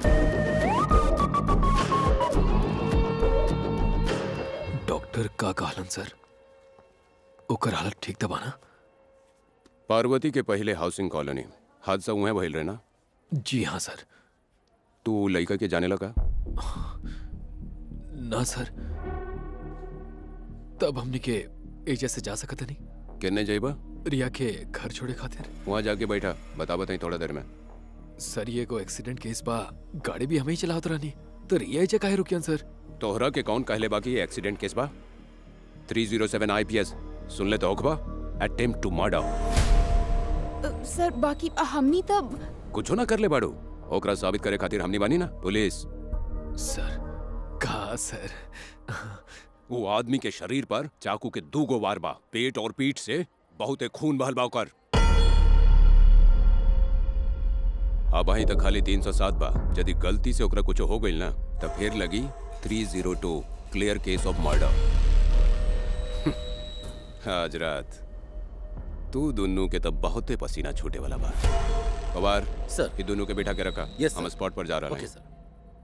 डॉक्टर का कहलन सर ओकर हालत ठीक दबा ना पार्वती के पहले हाउसिंग कॉलोनी हादसा हुआ भइल रहे ना जी हाँ सर तू लड़का के जाने लगा ना सर तब हमने के एजा से जा सकत नहीं किन्ने जाइबा रिया के घर छोड़े खातिर वहाँ जाके बैठा बता बताई थोड़ा देर में सर ये को एक्सीडेंट केस बा गाड़ी भी हमें ही चलावत रहनी तो रिया एजा काहे रुकियन सर तोहरा के कौन कहले बाकी ये एक्सीडेंट केस बा 307 आईपीएस सुन ले तो होखबा attempt to murder uh, sir बाकी अ, हमनी तब कुछो ना कर ले बाड़ू ओकरा साबित करे खातिर हमनी बानी ना पुलिस सर का सर वो आदमी के शरीर पर चाकू के दू गो वार बा पेट और पीठ से बहुते खून बहल बा ओकर अब अहीं तक खाली 307 बा यदि गलती से ओकरा कुछ हो गइल ना तो फिर लगी 302 क्लियर केस ऑफ मर्डर आज रात तू दोनों के तब बहुते पसीना छूटे वाला बा पवार सर ये दोनों के बैठा के रखा Yes, हम sir. स्पॉट पर जा रहा ओके हैं सर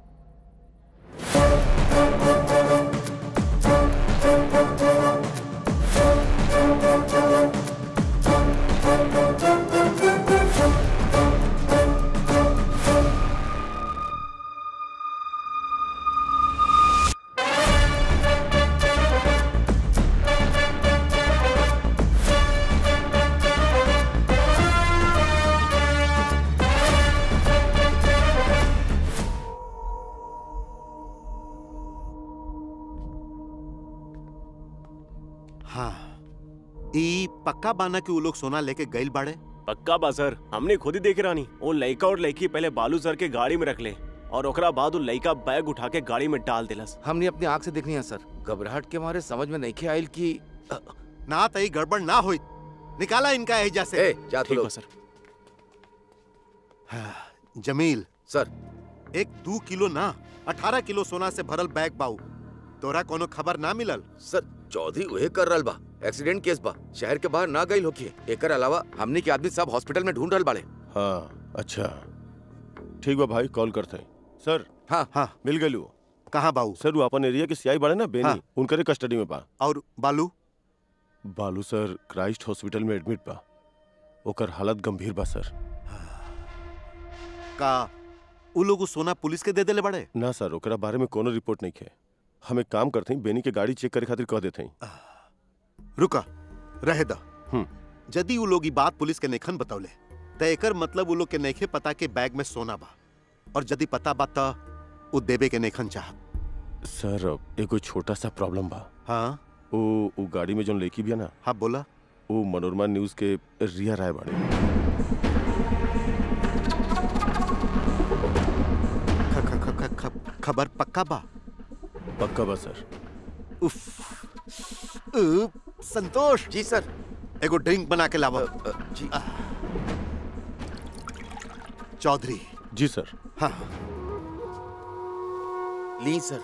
हाँ ई पक्का बाना कि वो लोग सोना लेके गइल बाड़े पक्का बा सर हमने खुद ही देख रानी वो लड़का और लड़की पहले बालू सर के गाड़ी में रख ले और ओकरा बाद वो लड़का बैग उठा के गाड़ी में डाल दिलस हमने अपनी आंख से देखनी है सर घबराहट के मारे समझ में नहीं खे आयल कि अ, ना तई गड़बड़ ना होई निकाला इनका एजा से ए जा तू ठीक बा लोग सर जमील सर एक दू किलो ना अठारह किलो सोना से भरल बैग बाऊ तोरा कोनो खबर ना मिलल सर चौधरी उहे कर रहल बा एक्सीडेंट केस बा शहर के बाहर ना गइल होखिए एकर अलावा हमने के आदमी सब हॉस्पिटल में ढूंढ रहल बाड़े हाँ अच्छा ठीक बा भाई कॉल करते हैं सर हाँ हाँ मिल गई वो कहाँ बाऊ सर वो अपन एरिया के सियाई बाड़े ना बेनी हाँ। उनकरे कस्टडी में बा और Balu Balu sir Christ hospital में एडमिट बा ओकर हालत गंभीर बा सर का उ लोग उ सोना पुलिस के दे देले बड़े ना सर ओकरा बारे में कोनो रिपोर्ट नहीं है हम एक काम करते हैं बेनी के गाड़ी चेक करे खातिर कह देते हैं रुका रहे द हम्म। यदि उ लोग ई बात पुलिस के नेखन बतौले त एकर मतलब उ लोग के नइखे पता के बैग में सोना बा और यदि पता बा त उ देबे के नेखन चाहत सर एगो छोटा सा प्रॉब्लम बा हाँ वो वो गाड़ी में जोन लड़की बिया ना हाँ बोला वो मनोरमा न्यूज के रिया राय बाड़े ख- ख- ख- ख- ख- खबर पक्का बा पक्का बा सर उफ उप, संतोष जी सर एगो ड्रिंक बना के लावा अ, जी चौधरी जी सर हाँ ली सर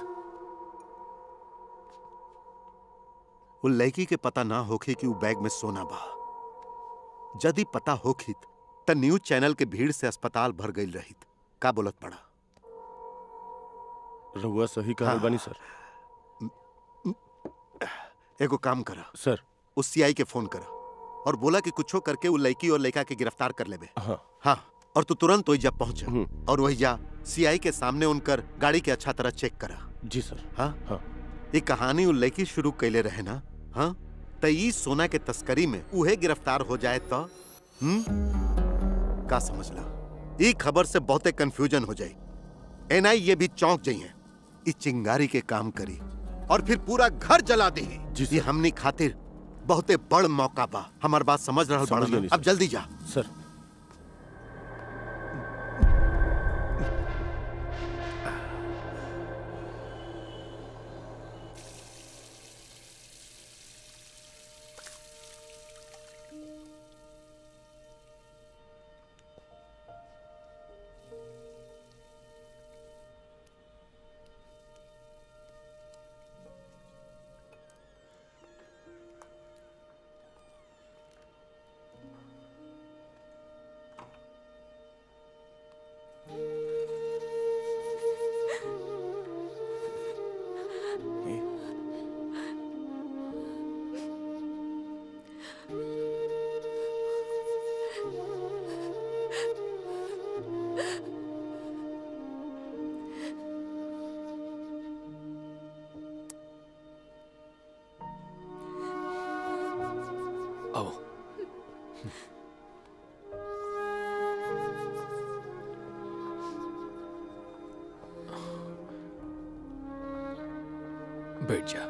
वो लड़की के पता ना होखे कि वो बैग में सोना बा यदि पता होखित त न्यूज चैनल के भीड़ से अस्पताल भर गई रहित का बोलत पड़ा रहुआ सही कहल हाँ। बानी सर एगो काम करा सर उस सीआई के फोन करा और बोला कि कुछो करके वो लड़की और लड़का के गिरफ्तार कर लेबे हाँ हाँ और तू तुरंत वही जा पहुंच हम्म। और वही जा सीआई के सामने उनकर गाड़ी के अच्छा तरह चेक करा जी सर हाँ हाँ ये कहानी वो लड़की शुरू कैले रहे ना हाँ त ई सोना के तस्करी में उहे गिरफ्तार हो जाए तो हम्म का समझला ई खबर से बहुते कंफ्यूजन हो जाई एनआई ये भी चौंक जाइए ई चिंगारी के काम करी और फिर पूरा घर जला दी जी ये हमनी खातिर बहुते बड़ मौका बा हमार बात समझ रहा समझ बड़ा गए अब जल्दी जा सर बैठ जा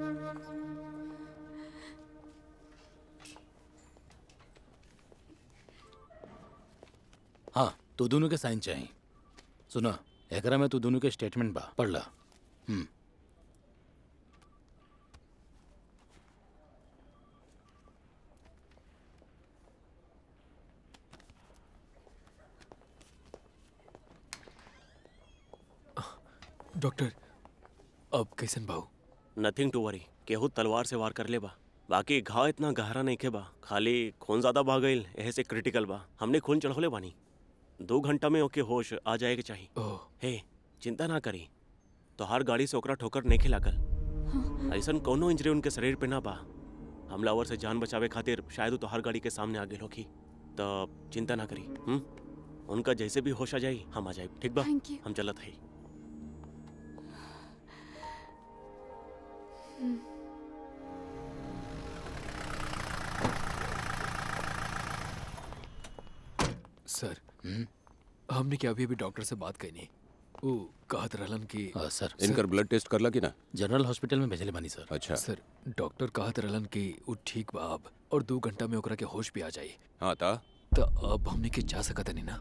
हाँ तू दोनों के साइन चाहिए सुना एकरा में तू दोनों के स्टेटमेंट बा पढ़ ला हम्म डॉक्टर अब कैसन भाऊ नथिंग टू वरी केहू तलवार से वार कर ले बा बाकी घाव इतना गहरा नहीं के बा खाली खून ज्यादा बह गईल एहे से क्रिटिकल बा हमने खून चढ़ौले बानी दो घंटा में ओके होश आ जाए के चाहिए ओह हे चिंता ना करी तो हर गाड़ी से ओकरा ठोकर नहीं लागल ऐसन कोनो इंजरी उनके शरीर पे ना बा हमलावर से जान बचावे खातिर शायद तो हर गाड़ी के सामने आ गेल होखी तो चिंता ना करी हम उनका जैसे भी होश आ जाई हम आ जाए ठीक बा Thank you. हम चलत है सर हमने क्या अभी अभी डॉक्टर से बात कही नहीं वो कहत रहलन कि हाँ, सर इनकर ब्लड टेस्ट करला कि ना जनरल हॉस्पिटल में भेजले बानी सर अच्छा सर डॉक्टर कहत रहलन कि वो ठीक बा अब और दो घंटा में ओकरा के होश भी आ जाई हाँ ता तो अब हमने के जा सकत नहीं ना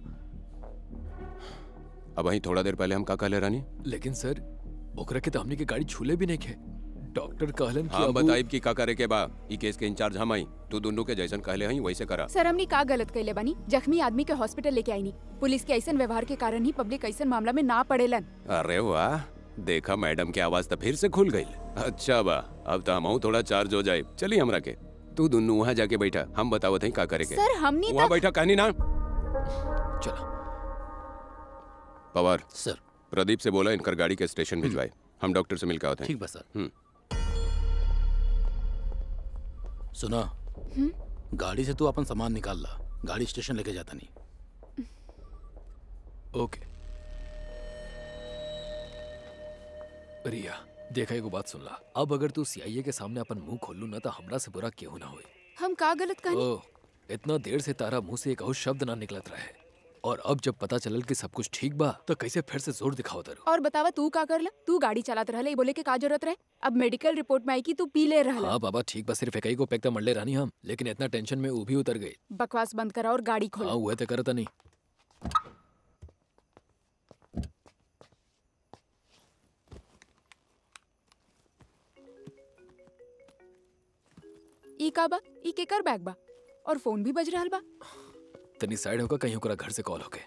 अब वहीं थोड़ा देर पहले हम का कहले रानी लेकिन सर ओकरा के तो हमने के गाड़ी छूले भी नहीं खे डॉक्टर कहलन कि हाँ अब उ- बताइब की का करे के बा ई केस के इंचार्ज हम आई तू दोनों के जैसन कहले हई वैसे करा सर हमने का गलत कैले बानी जख्मी आदमी के हॉस्पिटल लेके आई नी पुलिस के ऐसन व्यवहार के कारण ही पब्लिक ऐसन मामला में ना पड़ेलन अरे वाह देखा मैडम की आवाज तो फिर से खुल गई अच्छा बा अब तो हम थोड़ा चार्ज हो जाए चलिए हमरा के तू दोनों वहाँ जाके बैठा हम बतावत हई का करे के सर हमने वहाँ तो बैठा कहनी ना चलो पवार सर प्रदीप से बोला इनकर गाड़ी के स्टेशन भिजवाए हम डॉक्टर से मिलकर आते हैं ठीक बा सर हम्म। सुना गाड़ी से तू अपन सामान निकाल ला गाड़ी स्टेशन लेके जाता नहीं ओके रिया देखा एगो बात सुन ला अब अगर तू सीआईए के सामने अपन मुंह खोलू ना तो हमरा से बुरा क्यों ना होई हम का गलत कहनी ओह इतना देर से तारा मुंह से एक और शब्द ना निकलत रहे और अब जब पता चलल कि सब कुछ ठीक बा तो कैसे फिर से जोर दिखाओ तारू और बतावा तू का करला तू गाड़ी चलात रहले ई बोले के का जरूरत रहे अब मेडिकल रिपोर्ट में आई कि तू पी ले रहला हाँ बाबा ठीक बा सिर्फ एक ही को पैक तो मरले रानी हम लेकिन इतना टेंशन में वो भी उतर गई बकवास बंद करा और गाड़ी खोल हाँ हुए तो करता नहीं ई का बा ई केकर बैग बा और फोन भी बज रहल बा तनी साइड होकर कहीं ओकरा घर से कॉल होके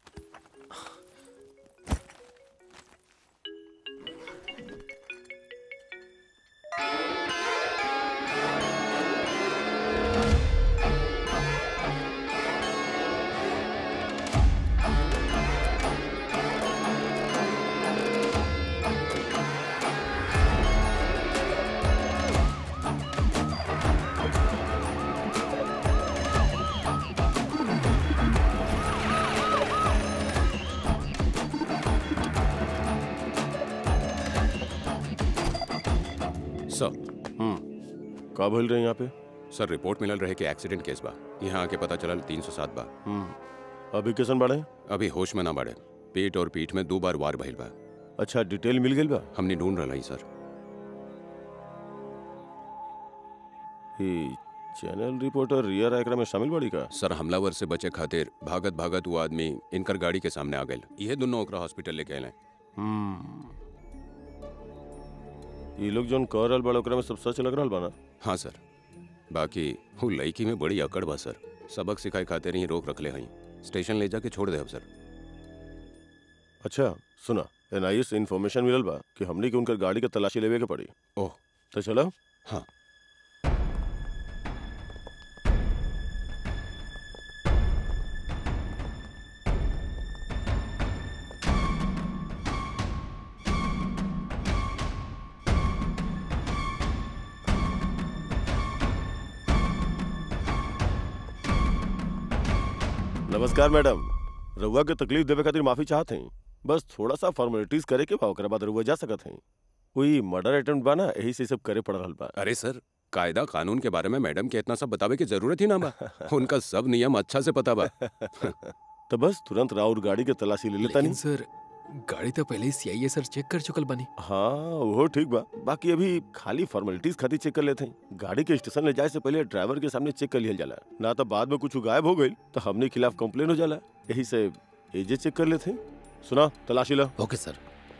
सर हम्म का भइल रहे यहाँ पे सर रिपोर्ट मिलल रहे कि एक्सीडेंट केस बा यहाँ आके पता चलल 307 बा हम्म अभी कैसन बाड़े अभी होश में ना बढ़े पेट और पीठ में दो बार वार भइल बा अच्छा डिटेल मिल गई बा हमने ढूंढ रहा हई सर ई चैनल रिपोर्टर रिया एकरा में शामिल बाड़ी का सर हमलावर से बचे खातिर भागत भागत वो आदमी इनकर गाड़ी के सामने आ गए ये दोनों ओकरा हॉस्पिटल लेके आए हम्म ई लोग जोन कह रहल बा ओकरा में सब सच लग रहल बा ना हाँ सर बाकी वो लड़की में बड़ी अकड़ बा सर सबक सिखाए खातिर ही रोक रखले हई स्टेशन ले जाके छोड़ दे अब सर अच्छा सुना एनआईए से इन्फॉर्मेशन मिलल बा कि हमनी के उनकर गाड़ी के तलाशी लेवे के पड़ी ओह तो चलो हाँ नमस्कार मैडम रउआ के तकलीफ देवे खातिर माफी चाहत हई बस थोड़ा सा फॉर्मेलिटीज करे के बा ओकरा बाद रउआ जा सकत हई कोई मर्डर अटेम्प्ट बा ना यही से ई सब करे पड़ रहल बा अरे सर कायदा कानून के बारे में मैडम के इतना सब बतावे की जरूरत ही ना बा उनका सब नियम अच्छा से पता बा तो बस तुरंत राउर गाड़ी के तलाशी ले लेता लेकिन नहीं सर गाड़ी तो पहले ही सीआईए सर चेक कर चुकल बनी हाँ वो ठीक बा बाकी अभी खाली फॉर्मेलिटीज खातिर चेक कर लेते हैं गाड़ी के स्टेशन ले जाए से पहले ड्राइवर के सामने चेक कर लिया जाला ना तो बाद में कुछ गायब हो गई तो हमने खिलाफ कंप्लेन हो जाला यही से एजे चेक कर लेते हैं सुना तलाशी ला ओके सर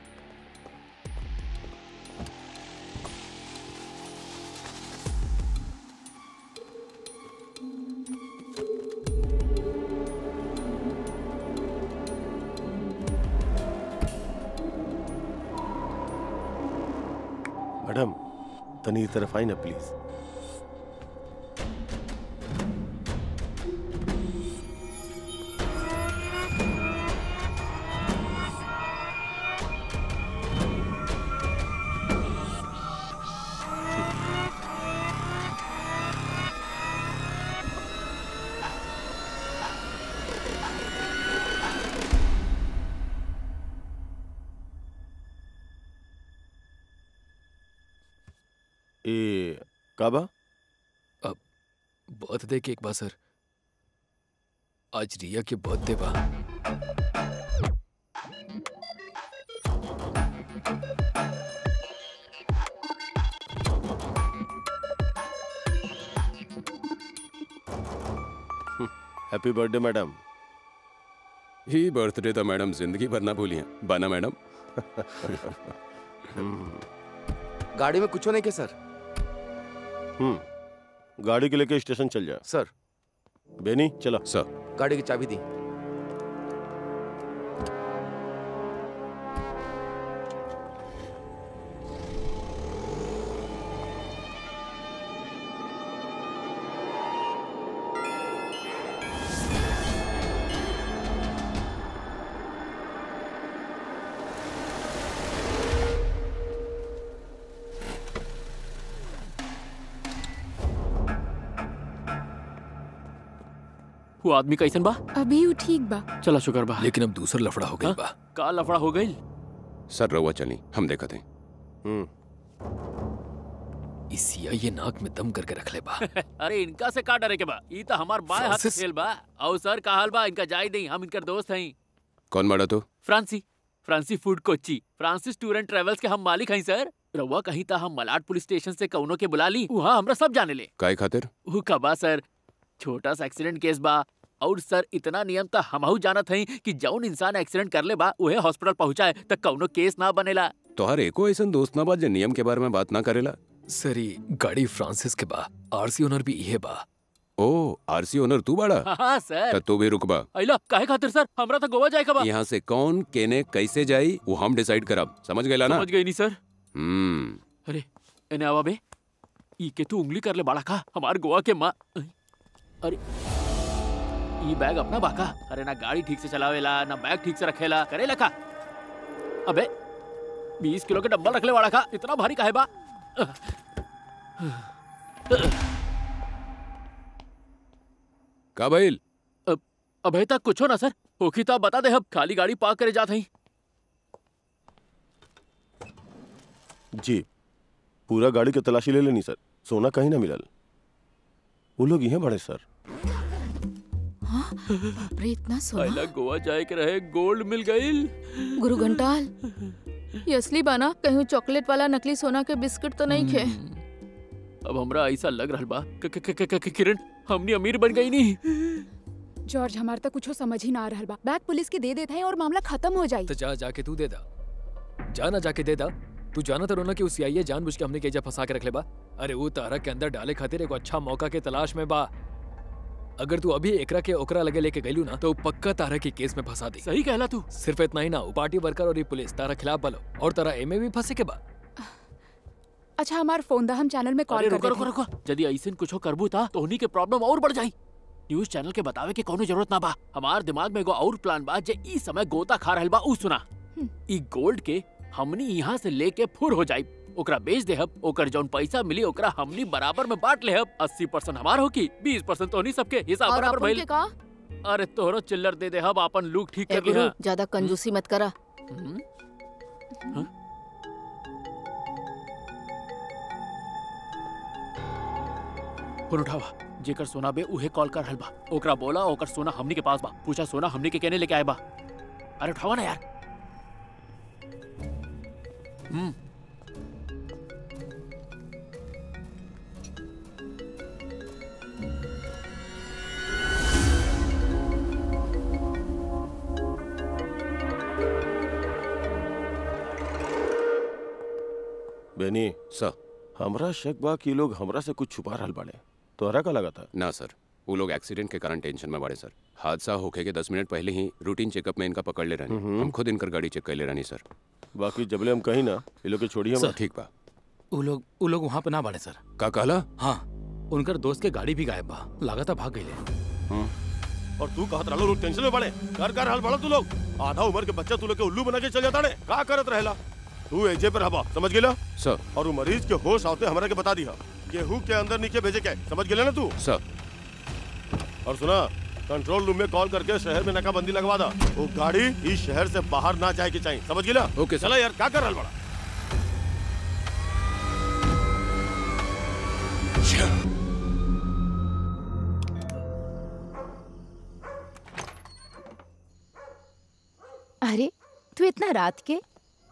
मैडम तनी इस तरफ आई ना प्लीज ए काबा बर्थडे केक बा सर आज रिया के बर्थडे बा हैप्पी बर्थडे मैडम ही बर्थडे तो मैडम जिंदगी भर ना भूलिए बना मैडम गाड़ी में कुछ नहीं के सर हम्म गाड़ी के लेके स्टेशन चल जा सर बेनी चला सर गाड़ी की चाबी दी वो आदमी कैसन बा अभी वो ठीक बा चला शुक्र बा लेकिन अब दूसर लफड़ा हो गई हाँ? बा का लफड़ा हो गई सर रहुआ चली हम देखते हैं हम्म इस सीआईए नाक में दम करके रख ले बा अरे इनका से का डरे के बा ई तो हमार बाएं हाथ फ्रांसिस। खेल बा और सर का हाल बा इनका जाई नहीं हम इनकर दोस्त हई कौन बड़ा तो फ्रांसी फ्रांसी food Kochi Francis tour and travels के हम मालिक हई सर रउआ कहीं ता हम मलाड पुलिस स्टेशन से कौनो के बुला ली वहाँ हमरा सब जाने ले काय खातिर ऊ कबा सर छोटा सा एक्सीडेंट केस बा और सर इतना नियम तो हमहू जानत हई कि जौन इंसान एक्सीडेंट कर ले बा उहे हॉस्पिटल पहुंचाए त कौनो केस ना बनेला तोहार एको ऐसा दोस्त ना बा जे नियम के बारे में बात ना करेला सर ये गाड़ी फ्रांसिस के बा आरसी ओनर भी इहे बा ओ आरसी ओनर तू बड़ा हाँ सर त तू भी रुकबा अइला काहे खातिर सर हमरा तो गोवा जाए का बा यहाँ से कौन केने कैसे जाई वो हम डिसाइड करब समझ गए ना समझ गई नहीं सर हम्म अरे एने आवा बे ई के तू उंगली कर ले बाड़ा का हमार गोवा के माँ अरे ई बैग अपना बाका अरे ना गाड़ी ठीक से चलावेला ना बैग ठीक से रखेला करेला का अबे बीस किलो के डब्बा रख ले बाड़ा का इतना भारी काहे बा का भइल अबे तक कुछ हो ना सर होखी तो आप बता दे अब खाली गाड़ी पार्क करे जात हई जी पूरा गाड़ी की तलाशी ले लेनी सर सोना कहीं ना मिलल वो लोग यहाँ बड़े सर बाप रे इतना सोना पहला गोवा जाए के रहे गोल्ड मिल गईल गुरु घंटाल ये असली बाना कहीं चॉकलेट वाला नकली सोना के बिस्किट तो नहीं खे अब हमरा ऐसा लग रहल बा क- क- क- क- क- किरण हमनी अमीर बन गई नहीं जॉर्ज हमार तक कुछ समझ ही ना आ रहल बा बैग पुलिस के दे देते हैं और मामला खत्म हो जाई तो जा जाके तू दे दा जा ना जाके दे दा तू जाना तो रोना कि उस सीआईए जानबूझ के हमने केजा फंसा के रख ले बा अरे वो तारा के अंदर डाले खातिर एगो अच्छा मौका के तलाश में बा अगर तू अभी एकरा के ओकरा लगे लेके गईलू ना तो पक्का तारा के केस में फंसा दी सही कहला तू सिर्फ इतना ही ना वो पार्टी वर्कर और ये पुलिस तारा खिलाफ बलो और तारा एमे भी फंसे के बा अच्छा हमार फोन दा हम चैनल में अरे कॉल कर रुको रुको देते रुको यदि ऐसे कुछ करबू था तो उन्हीं के प्रॉब्लम और बढ़ जाई न्यूज चैनल के बतावे के कोनो जरूरत ना बा हमार दिमाग में एगो और प्लान बा जे ई समय गोता खा रहल बा ऊ सुना ई गोल्ड के हमनी यहाँ से लेके फुर हो जाई ओकरा बेच दे हब ओकर जौन पैसा मिली ओकरा हमनी बराबर में बांट ले हब अस्सी परसेंट हमार होकी बीस परसेंट तो नहीं सबके हिसाब और बराबर अपन भइल के का अरे तोहरो चिल्लर दे दे हब अपन लुक ठीक ए कर गुरु लिहा ज्यादा कंजूसी मत करा हम्म? हाँ? फोन उठावा जेकर सोना बे उहे कॉल कर रहल बा ओकरा बोला ओकर सोना हमनी के पास बा पूछा सोना हमनी के केने लेके आए बा अरे उठावा ना यार हम्म बेनी सर हमरा शक बा कि लोग हमरा से कुछ छुपा रहल बाड़े तोहरा का लगा था ना सर वो लोग एक्सीडेंट के कारण टेंशन में बड़े सर हादसा होके के दस मिनट पहले ही रूटीन चेकअप में इनका पकड़ ले रहनी हम्म। हम खुद इनकर गाड़ी चेक कर ले रहनी सर बाकी जबले हम कहीं ना ये लोग के छोड़िए सर। मत। ठीक बा वो लोग वो लोग वहाँ पे ना बाड़े सर का कहला हाँ उनकर दोस्त के गाड़ी भी गायब बा लागता भाग गईले और तू कहत रहलो लोग टेंशन में बड़े कर कर हाल बड़ा तू लोग आधा उम्र के बच्चा तू लोग के उल्लू बना के चल जाता ने का करत रहेला तू एजे पर हवा समझ गेला सर और वो मरीज के होश आते हमरा के बता दिया गेहूं के अंदर नीचे भेजे के समझ गेला ना तू सर और सुना कंट्रोल रूम में कॉल करके शहर में नाकाबंदी लगवा दा वो गाड़ी इस शहर से बाहर ना जाए के चाहिए समझ गेला ओके सर। चला यार का कर रहल बड़ा अरे तू इतना रात के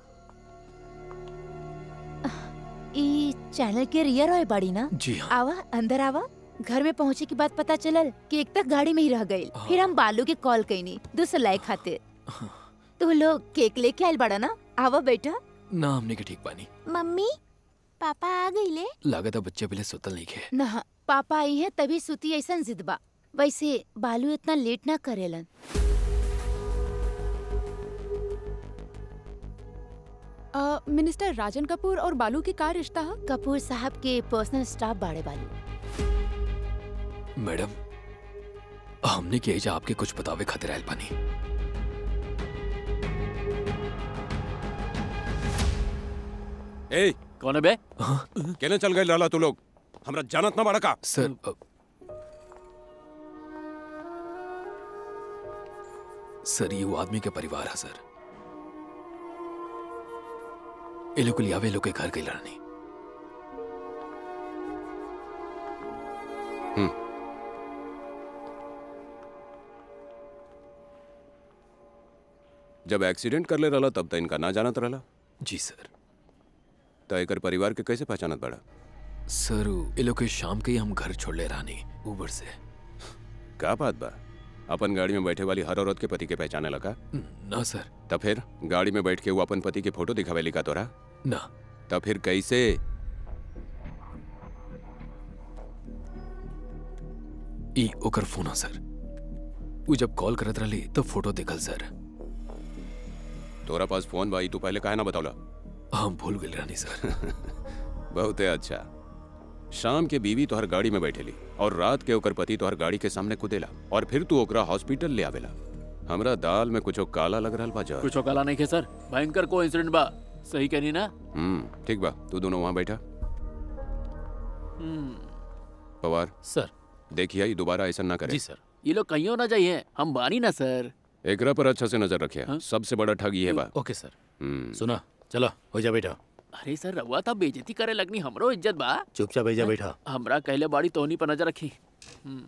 ई चैनल के रियर है बड़ी ना जी हाँ आवा अंदर आवा घर में पहुंचे के बाद पता चलल कि एक तक गाड़ी में ही रह गई फिर हम बालू के कॉल कईनी दूसरा लाए खातिर तू लोग केक लेके आयल बड़ा ना आवा बेटा ना हमने के ठीक पानी मम्मी पापा आ गईले लागत है बच्चे पहले सुतल नहीं खे ना पापा आई है तभी सुती ऐसा जिद बा वैसे बालू इतना लेट ना करेलन अ, मिनिस्टर राजन कपूर और बालू की का रिश्ता है कपूर साहब के पर्सनल स्टाफ बाड़े बालू मैडम हमने के एजा आपके कुछ बतावे खातिर आयल पानी ए कौन है बे केने चल गए लाला तू लोग हमरा जानत ना बड़ा का सर अ, सर ये वो आदमी के परिवार है सर ये लोग लियावे लोग के घर गई लड़नी जब एक्सीडेंट कर ले रहला तब तो इनका ना जानत रहला जी सर तो एकर परिवार के कैसे पहचानत बड़ा सर ये लोग के शाम के ही हम घर छोड़ ले रानी ऊबर से का बात बा अपन गाड़ी में बैठे वाली हर औरत के पति के पहचाने लगा ना सर तब फिर गाड़ी में बैठ के वो अपन पति के फोटो दिखावे लिखा तोरा ना तब फिर कैसे ई ओकर फोन है सर वो जब कॉल करत रही तो फोटो देखल सर तोरा पास फोन भाई तू पहले काहे ना बतावला हम भूल गए रानी सर बहुते अच्छा शाम के बीवी तोहर गाड़ी में बैठेली और रात के ओकर पति तोहर गाड़ी के सामने कुदेला और फिर तू ओकरा हॉस्पिटल ले आवेला हमरा दाल में कुछो काला लग रहल बा जा कुछ काला नहीं खे सर भयंकर को इंसिडेंट बा सही कहनी ना हम्म ठीक बा तू दोनों वहां बैठा हम्म, पवार सर देखिए ये दोबारा ऐसा ना करे जी सर ये लोग कहीं ना जाइए हम बानी ना सर एकरा पर अच्छा से नजर रखे सबसे बड़ा ठग ये बा ओके सर हम्म सुना चलो हो जा बेटा अरे सर रउआ था बेइज्जती करे लगनी हमरो इज्जत बा चुपचाप हो जा बेटा हमरा कहले बाड़ी तोहनी पर नजर रखी हम्म,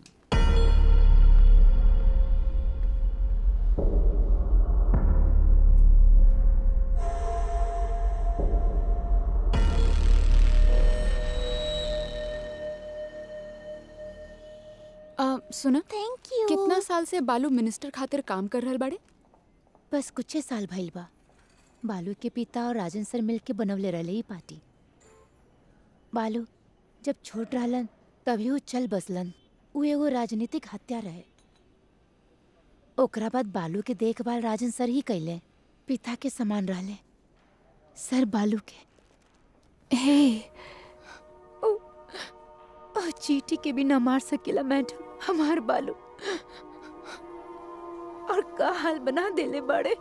अ, सुना थैंक यू कितना साल से बालू मिनिस्टर खातिर काम कर रहल बाड़े बस कुछ साल भइल बा बालू के पिता और राजन सर मिल के बनवले रहले ई पार्टी बालू जब छोट रहलन तभी वो चल बसलन उ एगो राजनीतिक हत्या रहे ओकरा बाद बालू के देखभाल राजन सर ही कैले पिता के समान रहले सर बालू के हे ओ, ओ चीटी के भी ना मार सकेला मैडम हमार बालू और का हाल बना देले बड़े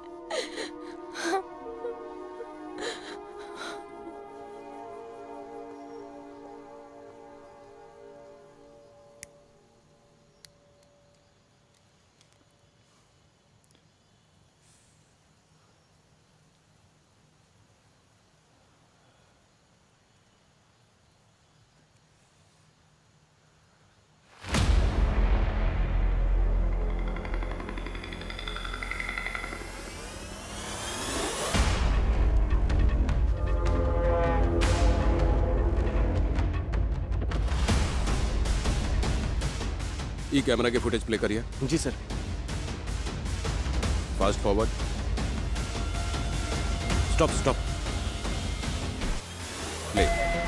ई कैमरा के फुटेज प्ले करिए जी sir fast forward stop stop play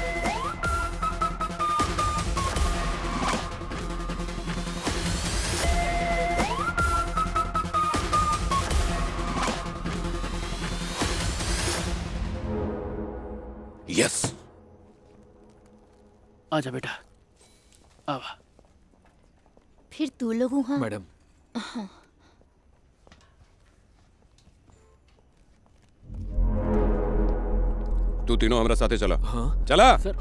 yes आजा बेटा आवा फिर तू लोग वहाँ मैडम हाँ तू तीनों हमारा साथे चला हाँ चला सर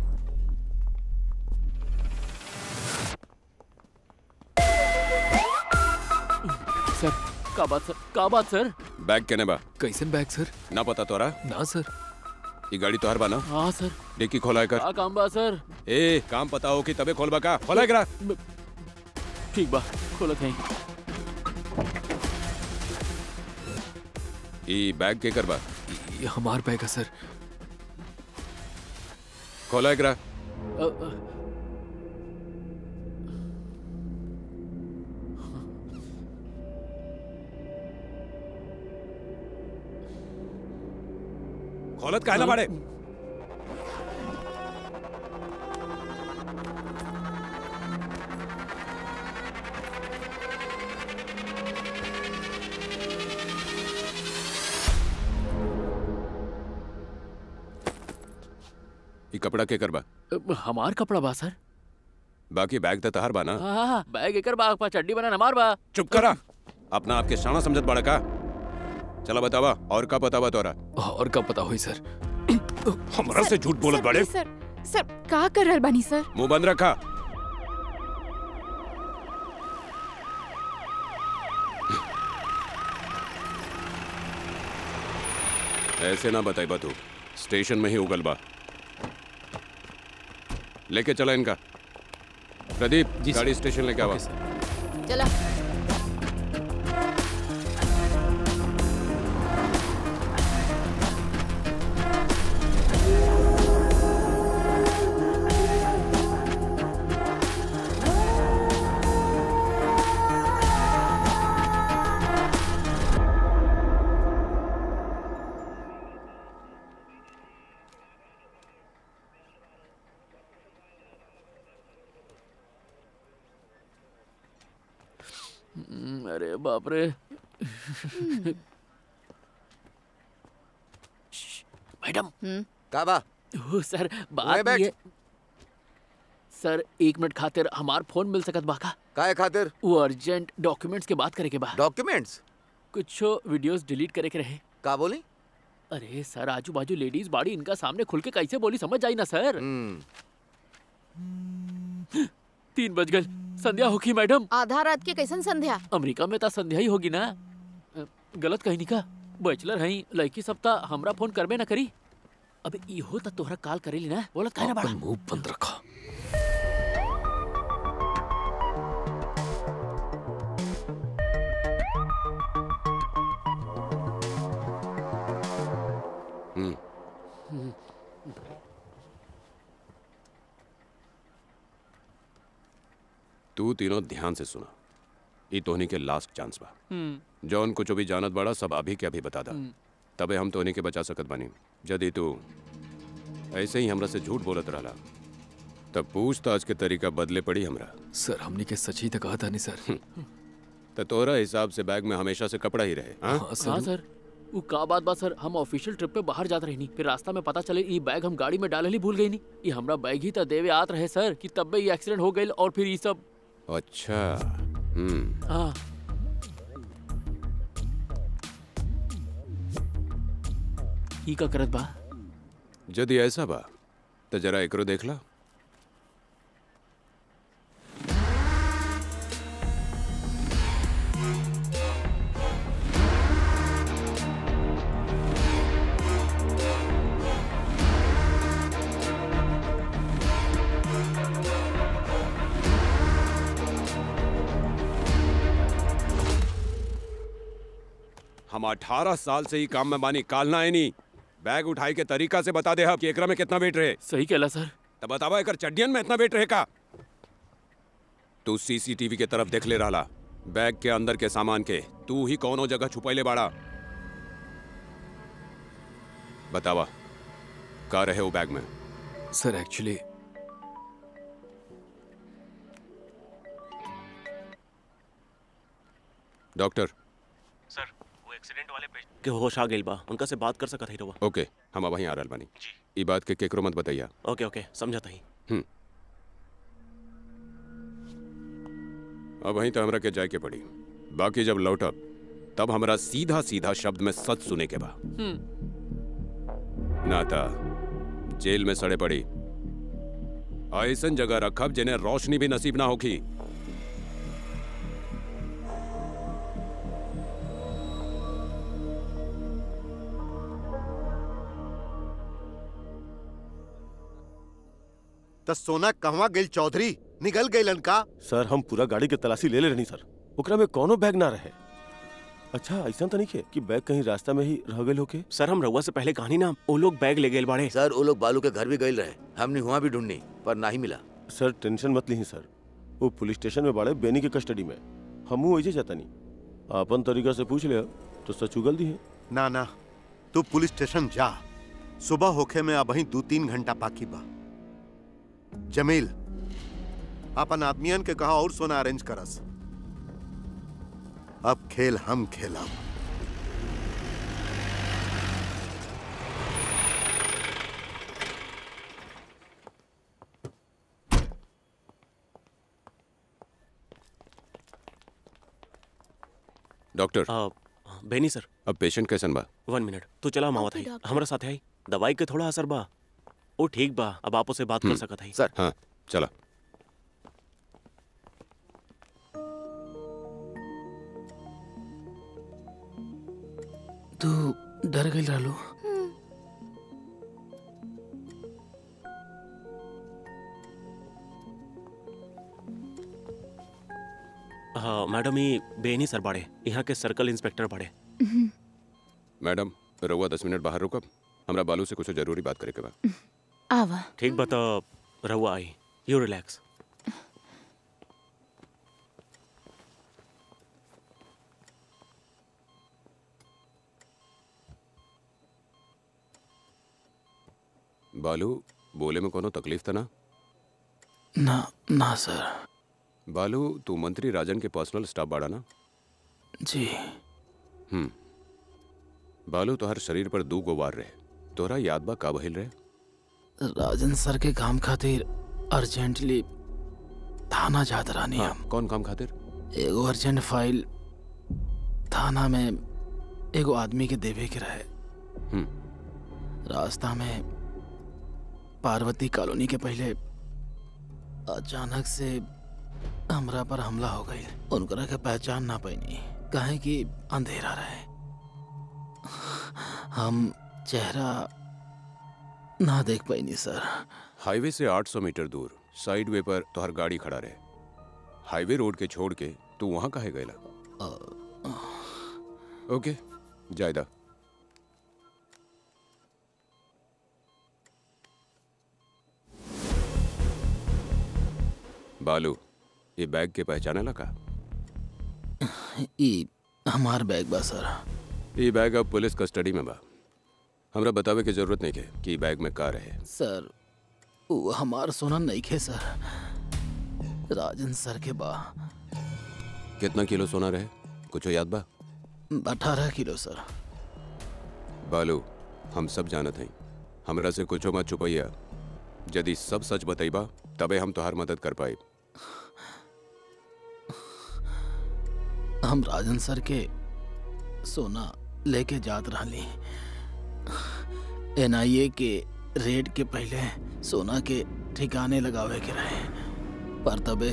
सर का बात सर का बात सर बैग केने बा कैसन बैग सर ना पता तोरा ना सर ये गाड़ी तोहर बा ना हाँ सर डिक्की खोला कर का काम बा सर ए काम पता हो कि तबे खोलबा का खोला करा ठीक बा खोलत है ई बैग के करबा ये हमार बैग है सर खोला करा अ, अ, खोलत काहे ना बाड़े ई कपड़ा के करबा अ, हमार कपड़ा बा सर बाकी बैग तो तहार बा ना हाँ हाँ बैग एकर बा पा चड्डी बना हमार बा चुप करा अपना आपके शाना समझत बड़ा का चला बतावा और का बतावा तोरा और कब पता हुई सर हमरा से झूठ बोलत बड़े सर सर का कर रहल बानी सर मुंह बंद रखा ऐसे ना बताई तू स्टेशन में ही उगल बा लेके चला इनका प्रदीप जी गाड़ी स्टेशन लेके आवा चला हम्म, अरे बाप रे मैडम का बा ओ, सर ओए बात बैठ। ये सर एक मिनट खातिर हमार फोन मिल सकत बा का काहे खातिर वो अर्जेंट डॉक्यूमेंट्स के बात करे के बा डॉक्यूमेंट्स कुछ वीडियोस डिलीट करे के रहे का बोली अरे सर आजू बाजू लेडीज बाड़ी इनका सामने खुल के कैसे बोली समझ जाई ना सर तीन बज गए संध्या होगी मैडम आधा रात के कैसन संध्या अमेरिका में तो संध्या ही होगी ना अ, गलत कहीं नहीं का बैचलर हई लड़की सब ता हमरा फोन करबे ना करी अब इहो त तोहरा कॉल करेली ना बोलत काहे ना बड़ा मुंह बंद रखा हम्म तू तीनों ध्यान से सुना ई तोहनी के लास्ट चांस बा हम्म, जौन कुछ भी जानत बड़ा सब अभी के अभी बता दा हम्म। तबे हम तोहनी के बचा सकत बानी यदि तू ऐसे ही हमरा से झूठ बोलत रहला तब पूछताछ के तरीका बदले पड़ी हमरा सर हमने के सच ही तो कहा था नहीं सर तो तोरा हिसाब से बैग में हमेशा से कपड़ा ही रहे हाँ? हाँ सर वो का बात बा सर हम ऑफिशियल ट्रिप पे बाहर जात रहनी फिर रास्ता में पता चले ये बैग हम गाड़ी में डाले ही भूल गई नी ये हमरा बैग ही तो देवे आत रहे सर कि तब ये एक्सीडेंट हो गई और फिर ये सब अच्छा हम्म हाँ ई का करत बा यदि ऐसा बा तो जरा एकरो देखला हम अठारह साल से ही काम में बानी कालना है नहीं बैग उठाई के तरीका से बता दे हम कि एकरा में कितना वेट रहे सही कहला सर तब बतावा एकर चड्डियन में इतना वेट रहे का तू सीसीटीवी के तरफ देख ले रहा बैग के अंदर के सामान के तू ही कौनो जगह छुपैले बाड़ा बतावा का रहे वो बैग में सर एक्चुअली डॉक्टर सर वो एक्सीडेंट वाले पेशेंट के होश आ गइल बा उनका से बात कर सकत हई रउआ ओके हम वहीं आ रहल बानी ई बात के केकरो मत बताइया ओके ओके समझत हई हम्म अब वहीं तो हमरा के जाए के पड़ी बाकी जब लौटब तब हमरा सीधा सीधा शब्द में सच सुने के बा ना था जेल में सड़े पड़ी ऐसन जगह रखब जिन्हें रोशनी भी नसीब ना होगी त सोना कहवा गइल चौधरी निकल गइलन का सर हम पूरा गाड़ी के तलाशी ले ले रहनी सर ओकरा में कोनो बैग ना रहे अच्छा ऐसा तो नहीं है कि बैग कहीं रास्ता में ही रह गए होके सर हम रउआ से पहले कहानी ना वो लोग बैग ले गए बाड़े सर वो लोग बालू के घर भी गए रहे हमने वहाँ भी ढूंढनी पर ना ही मिला सर टेंशन मत ली सर वो पुलिस स्टेशन में बाड़े बेनी के कस्टडी में हमू वैसे जाता नहीं अपन तरीका से पूछ लिया तो सच उगल दी है ना ना तू पुलिस स्टेशन जा सुबह होखे में अब दो तीन घंटा बाकी बा जमील अपन आदमियन के कहा और सोना अरेंज करस अब खेल हम खेलब डॉक्टर बेनी सर अब पेशेंट कैसन बा वन मिनट तू चला मावत हई हमरा साथे आई दवाई के थोड़ा असर बा ओ ठीक बा अब आपो से बात कर सकत हई सर हाँ चला तू डर गई रहलू हाँ मैडम ये बेनी सर बाड़े यहाँ के सर्कल इंस्पेक्टर बाड़े मैडम रउआ दस मिनट बाहर रुकब हमरा बालू से कुछ जरूरी बात करे के बा आवा ठीक बा तो रहुआ आई यू रिलैक्स बालू बोले में कोनो तकलीफ था ना ना ना सर बालू तू मंत्री राजन के पर्सनल स्टाफ बाड़ा ना जी हम्म बालू तोहर शरीर पर दू गो वार रहे तोहरा याद बा का बहिल रहे राजन सर के काम खातिर अर्जेंटली थाना जात रहनी हाँ, हम कौन काम खातिर एगो अर्जेंट फाइल थाना में एगो आदमी के देवे के रहे रास्ता में पार्वती कॉलोनी के पहले अचानक से हमरा पर हमला हो गई उनकरा के पहचान ना पैनी काहे कि अंधेरा रहे हम चेहरा ना देख पैनी सर हाईवे से 800 मीटर दूर साइड वे पर तोहर गाड़ी खड़ा रहे हाईवे रोड के छोड़ के तू वहां काहे गएला ओके जायदा बालू ये बैग के पहचाने लगा ई हमार बैग बा सर ये बैग अब पुलिस कस्टडी में बा हमरा बतावे की जरूरत नहीं है कि ई बैग में का रहे सर वो हमार सोना नहीं खे सर राजन सर के बा कितना किलो सोना रहे कुछ याद बा अठारह किलो सर बालू हम सब जानत हई हमरा से कुछो मत छुपैया यदि सब सच बतैबा तबे हम तोहार मदद कर पाए हम राजन सर के सोना लेके जात रहली एनआईए के रेड के पहले सोना के ठिकाने लगावे के रहे पर तबे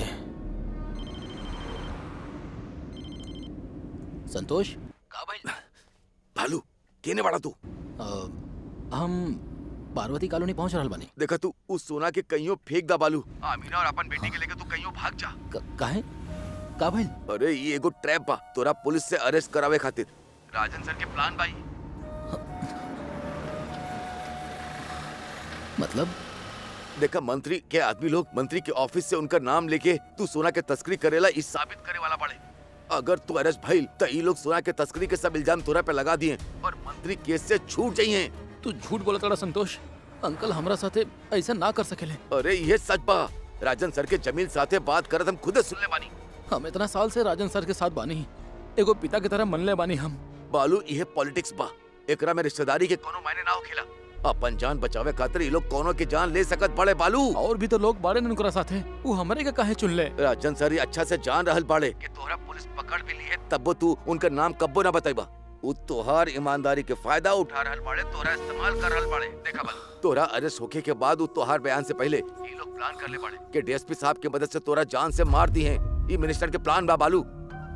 संतोष भालू केने बाड़ा तू हम पार्वती कॉलोनी पहुंच रहल बानी देखा तू उस सोना के कईयों फेंक दा बालू आमीना और अपन बेटी के लेके तू कईयों भाग जा काहे का भइल अरे ये एगो ट्रैप बा तोरा पुलिस से अरेस्ट करावे खातिर राजन सर के प्लान बाई मतलब देखा मंत्री के आदमी लोग मंत्री के ऑफिस से उनका नाम लेके तू सोना के तस्करी करेला इस साबित करे वाला पड़े अगर तू अरेस्ट भइल तो ई लोग सोना के तस्करी के सब इल्जाम तोरा पे लगा दिए और मंत्री केस से छूट जाइए तू झूठ बोला तड़ा संतोष अंकल हमरा साथे ऐसा ना कर सकेले अरे ये सच बा राजन सर के जमील साथे बात करत हम खुद सुनले बानी हम इतना साल से राजन सर के साथ बानी एगो पिता की तरह मनले बानी हम बालू ये पॉलिटिक्स बा एकरा में रिश्तेदारी के कोनो मायने ना होखेला अपन जान बचावे खातिर ये लोग कोनो की जान ले सकत बड़े बालू और भी तो लोग बाड़े उनकरा साथे वो हमरे के काहे चुन ले राजन सर ये अच्छा से जान रहल बाड़े कि तोहरा पुलिस पकड़ भी लिए तब तू उनका नाम कब्बो ना बताइबा उ तोहार ईमानदारी के फायदा उठा रहल बाड़े तोरा इस्तेमाल कर रहल बाड़े देखा बालू तोरा अरेस्ट होके के बाद उ तोहार बयान से पहले ये लोग प्लान कर ले बाड़े कि डीएसपी साहब की मदद से तोरा जान से मार दी है ये मिनिस्टर के प्लान बा बालू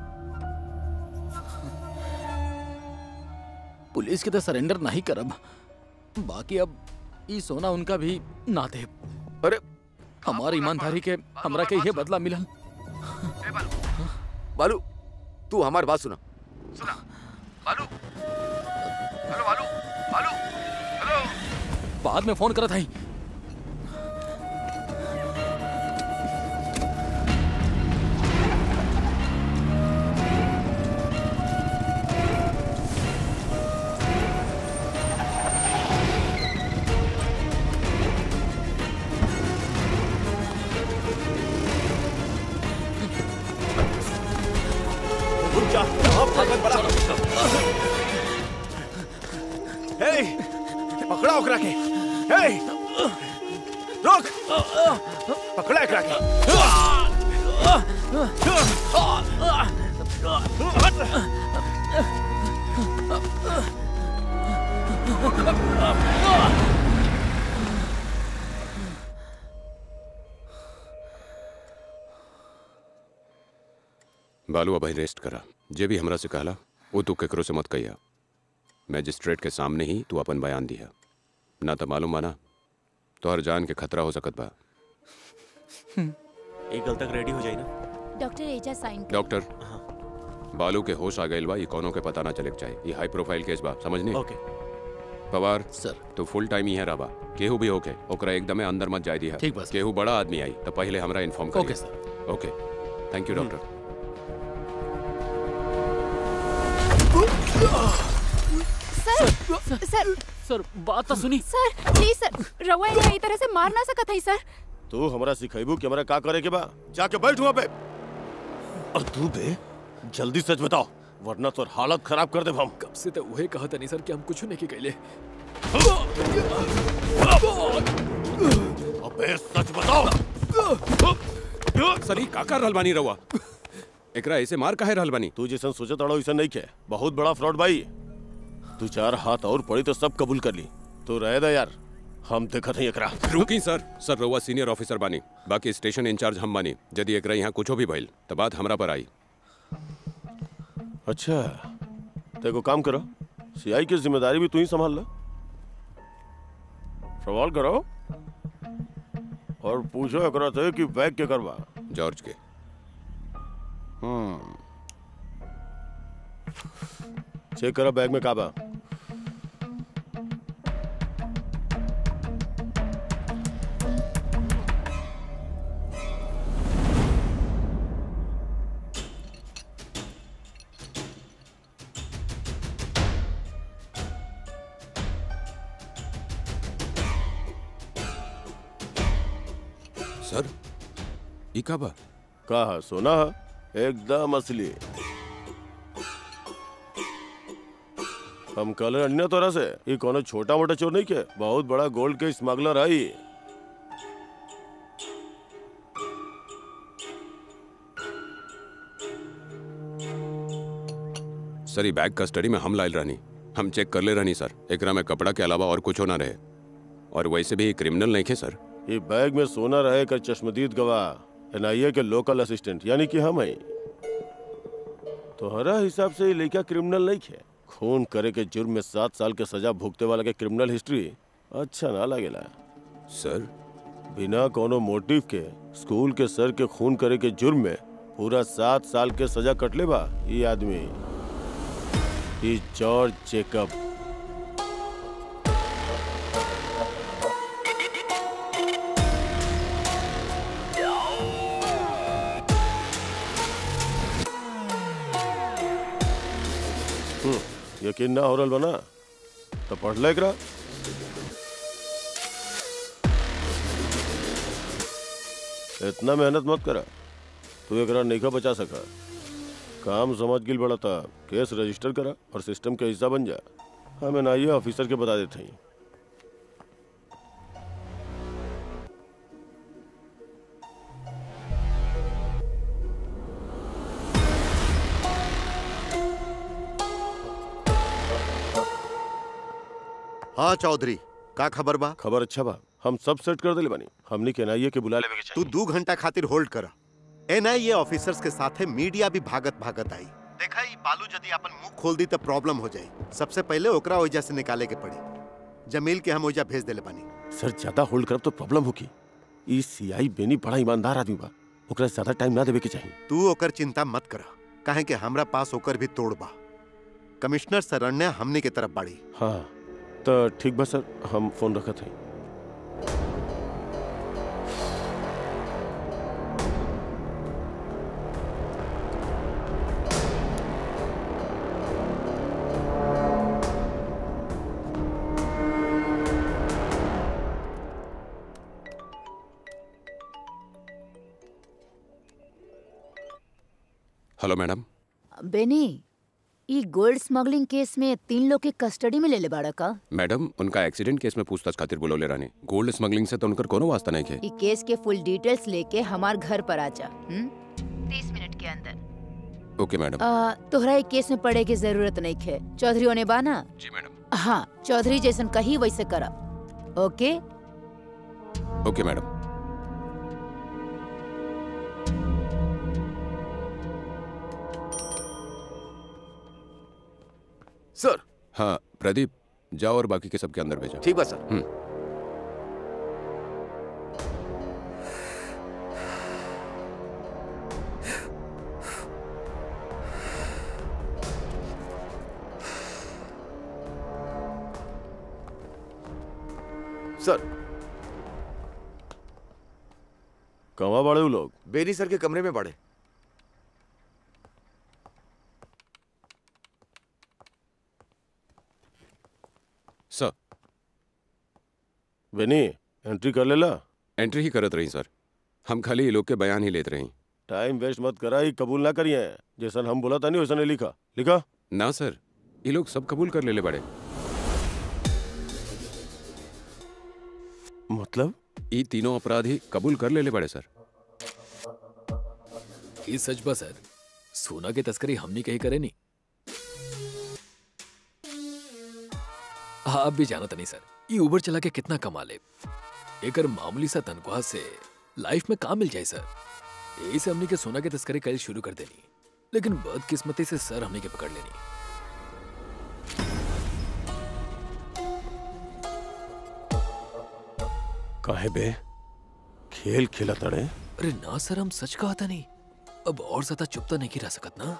पुलिस के तो सरेंडर नहीं करब बाकी अब ई सोना उनका भी ना दे अरे हमारी ईमानदारी के हमरा के ये बदला मिलल बालू तू हमारी बात सुना सुना बालू हेलो बालू बालू हेलो बाद में फोन करत हई रुक जा कहाँ भागत बड़ा हे पकड़ा ओकरा के हे रुक पकड़ा एकरा के बालू अब रेस्ट करा जे भी हमरा से कहला वो तू केकरो से मत कहिया मैजिस्ट्रेट के सामने ही तू अपन बयान दिया ना तो मालूम माना तो हर जान के खतरा हो सकत बा एक गल तक रेडी हो जाई ना डॉक्टर एजा साइन कर डॉक्टर बालू के होश आ गइल बा ये कोनो के पता ना चले के चाहिए ये हाई प्रोफाइल केस बा समझनी ओके पवार सर तो फुल टाइम ही रहबा केहू भी होके ओकरा एकदमे अंदर मत जाय दिया ठीक बा, सर। केहू बड़ा आदमी आई तो पहले हमरा इन्फॉर्म करिए okay, sir. Okay thank you doctor sir sir sir बात तो सुनी सर प्लीज सर रवा यहाँ ई तरह से मार ना सकत है सर तू हमरा सिखाइबू कि हमरा का करे के बा जाके बैठ वहाँ पे और तू बे जल्दी सच बताओ वरना तोर हालत खराब कर दे हम कब से तो वही कहा था नहीं सर कि हम कुछ नहीं कहले अबे सच बताओ सर ई का कर रहल बानी रहुआ एकरा ऐसे मार काहे रहल बानी तू जैसन सोचत अड़ो वैसा नहीं के बहुत बड़ा फ्रॉड भाई तू चार हाथ और पड़ी तो सब कबूल कर ली तू रहे दा यार हम देखत हई एकरा रुकी सर सर रहुआ सीनियर ऑफिसर बानी बाकी स्टेशन इंचार्ज हम बानी यदि एकरा यहाँ कुछो भी भइल तो बात हमरा पर आई अच्छा तो एगो काम करो सीआई की जिम्मेदारी भी तू ही संभाल लो सवाल करो और पूछो एकरा से कि बैग के करवा जॉर्ज के हम्म चेक करो बैग में का बा सर ई का बा कहा सोना एकदम असली हम कल अन्य तोरा से ये कोनो छोटा मोटा चोर नहीं के बहुत बड़ा गोल्ड के स्मगलर आई सर ई बैग कस्टडी में हम लाइल रहनी हम चेक कर ले रहनी सर एकरा में कपड़ा के अलावा और कुछ ना रहे और वैसे भी क्रिमिनल नहीं खे सर ये बैग में सोना रहे कर चश्मदीद गवाह एनआईए के लोकल असिस्टेंट यानी कि हम हैं तोहरा हिसाब से ये लड़का क्रिमिनल नहीं है खून करे के जुर्म में सात साल के सजा भुगते वाला के क्रिमिनल हिस्ट्री अच्छा ना लगेला सर बिना कोनो मोटिव के स्कूल के सर के खून करे के जुर्म में पूरा सात साल के सजा कटले बा ये आदमी ये जॉर्ज जेकब हम्म, यकीन ना हो रहा बना तो पढ़ ले एकरा इतना मेहनत मत करा तू एकरा नहीं बचा सका काम समझ गिल बड़ा था केस रजिस्टर करा और सिस्टम के हिस्सा बन जा हमें ना ये ऑफिसर के बता देते हैं हाँ चौधरी का खबर बा खबर अच्छा बा हम सब सेट कर दिले बानी हमनी के एनआईए के बुला लेवे के तू दो घंटा खातिर होल्ड करा एनआईए ऑफिसर्स के साथे मीडिया भी भागत भागत आई देखा ई बालू यदि अपन मुंह खोल दी तो प्रॉब्लम हो जाई सबसे पहले ओकरा ओइजा से निकाले के पड़ी जमील के हम ओइजा भेज देले बानी सर ज्यादा होल्ड करब तो प्रॉब्लम होगी ई सीआई बेनी बड़ा ईमानदार आदमी बा ओकरा से ज्यादा टाइम ना देवे के चाहिए तू ओकर चिंता मत करा काहे कि हमरा पास ओकर भी तोड़ बा कमिश्नर शरण्या हमने के तरफ बाड़ी हाँ तो ठीक बा सर हम फोन रखत हैं हेलो मैडम बेनी ई गोल्ड स्मगलिंग केस में तीन लोग के कस्टडी में ले ले बाड़ा का मैडम उनका एक्सीडेंट केस में पूछताछ खातिर बुलौले रानी गोल्ड स्मगलिंग से तो उनकर कोनो वास्ता नहीं है ई केस के फुल डिटेल्स लेके हमार घर पर आ जा तीस मिनट के अंदर ओके मैडम आ, तोहरा ई केस में पड़े की जरूरत नहीं है चौधरी होने बाना जी मैडम हाँ चौधरी जैसन कही वैसे करा ओके ओके मैडम सर हाँ प्रदीप जाओ और बाकी के सबके अंदर भेजो ठीक बा सर हम्म सर कहाँ बड़े लोग बेनी सर के कमरे में पड़े सर बेनी एंट्री कर लेला एंट्री ही करत रही सर हम खाली ये लोग के बयान ही लेते रही टाइम वेस्ट मत करा ही कबूल ना करिए जैसन हम बोला था नहीं वैसा नहीं लिखा लिखा ना सर ये लोग सब कबूल कर लेले बड़े मतलब ये तीनों अपराधी कबूल कर लेले बड़े सर ये सच बा सर सोना की तस्करी हमनी कहीं करे नहीं हाँ आप भी जानत नहीं सर ये उबर चला के कितना कमा ले एकर मामूली सा तनख्वाह से लाइफ में काम मिल जाए सर यही से हमनी के सोना की तस्करी कल शुरू कर देनी लेकिन बदकिस्मती से सर हमनी के पकड़ लेनी काहे बे खेल खेला तड़े अरे ना सर हम सच कहा था नहीं अब और ज्यादा चुप तो नहीं रह सकत ना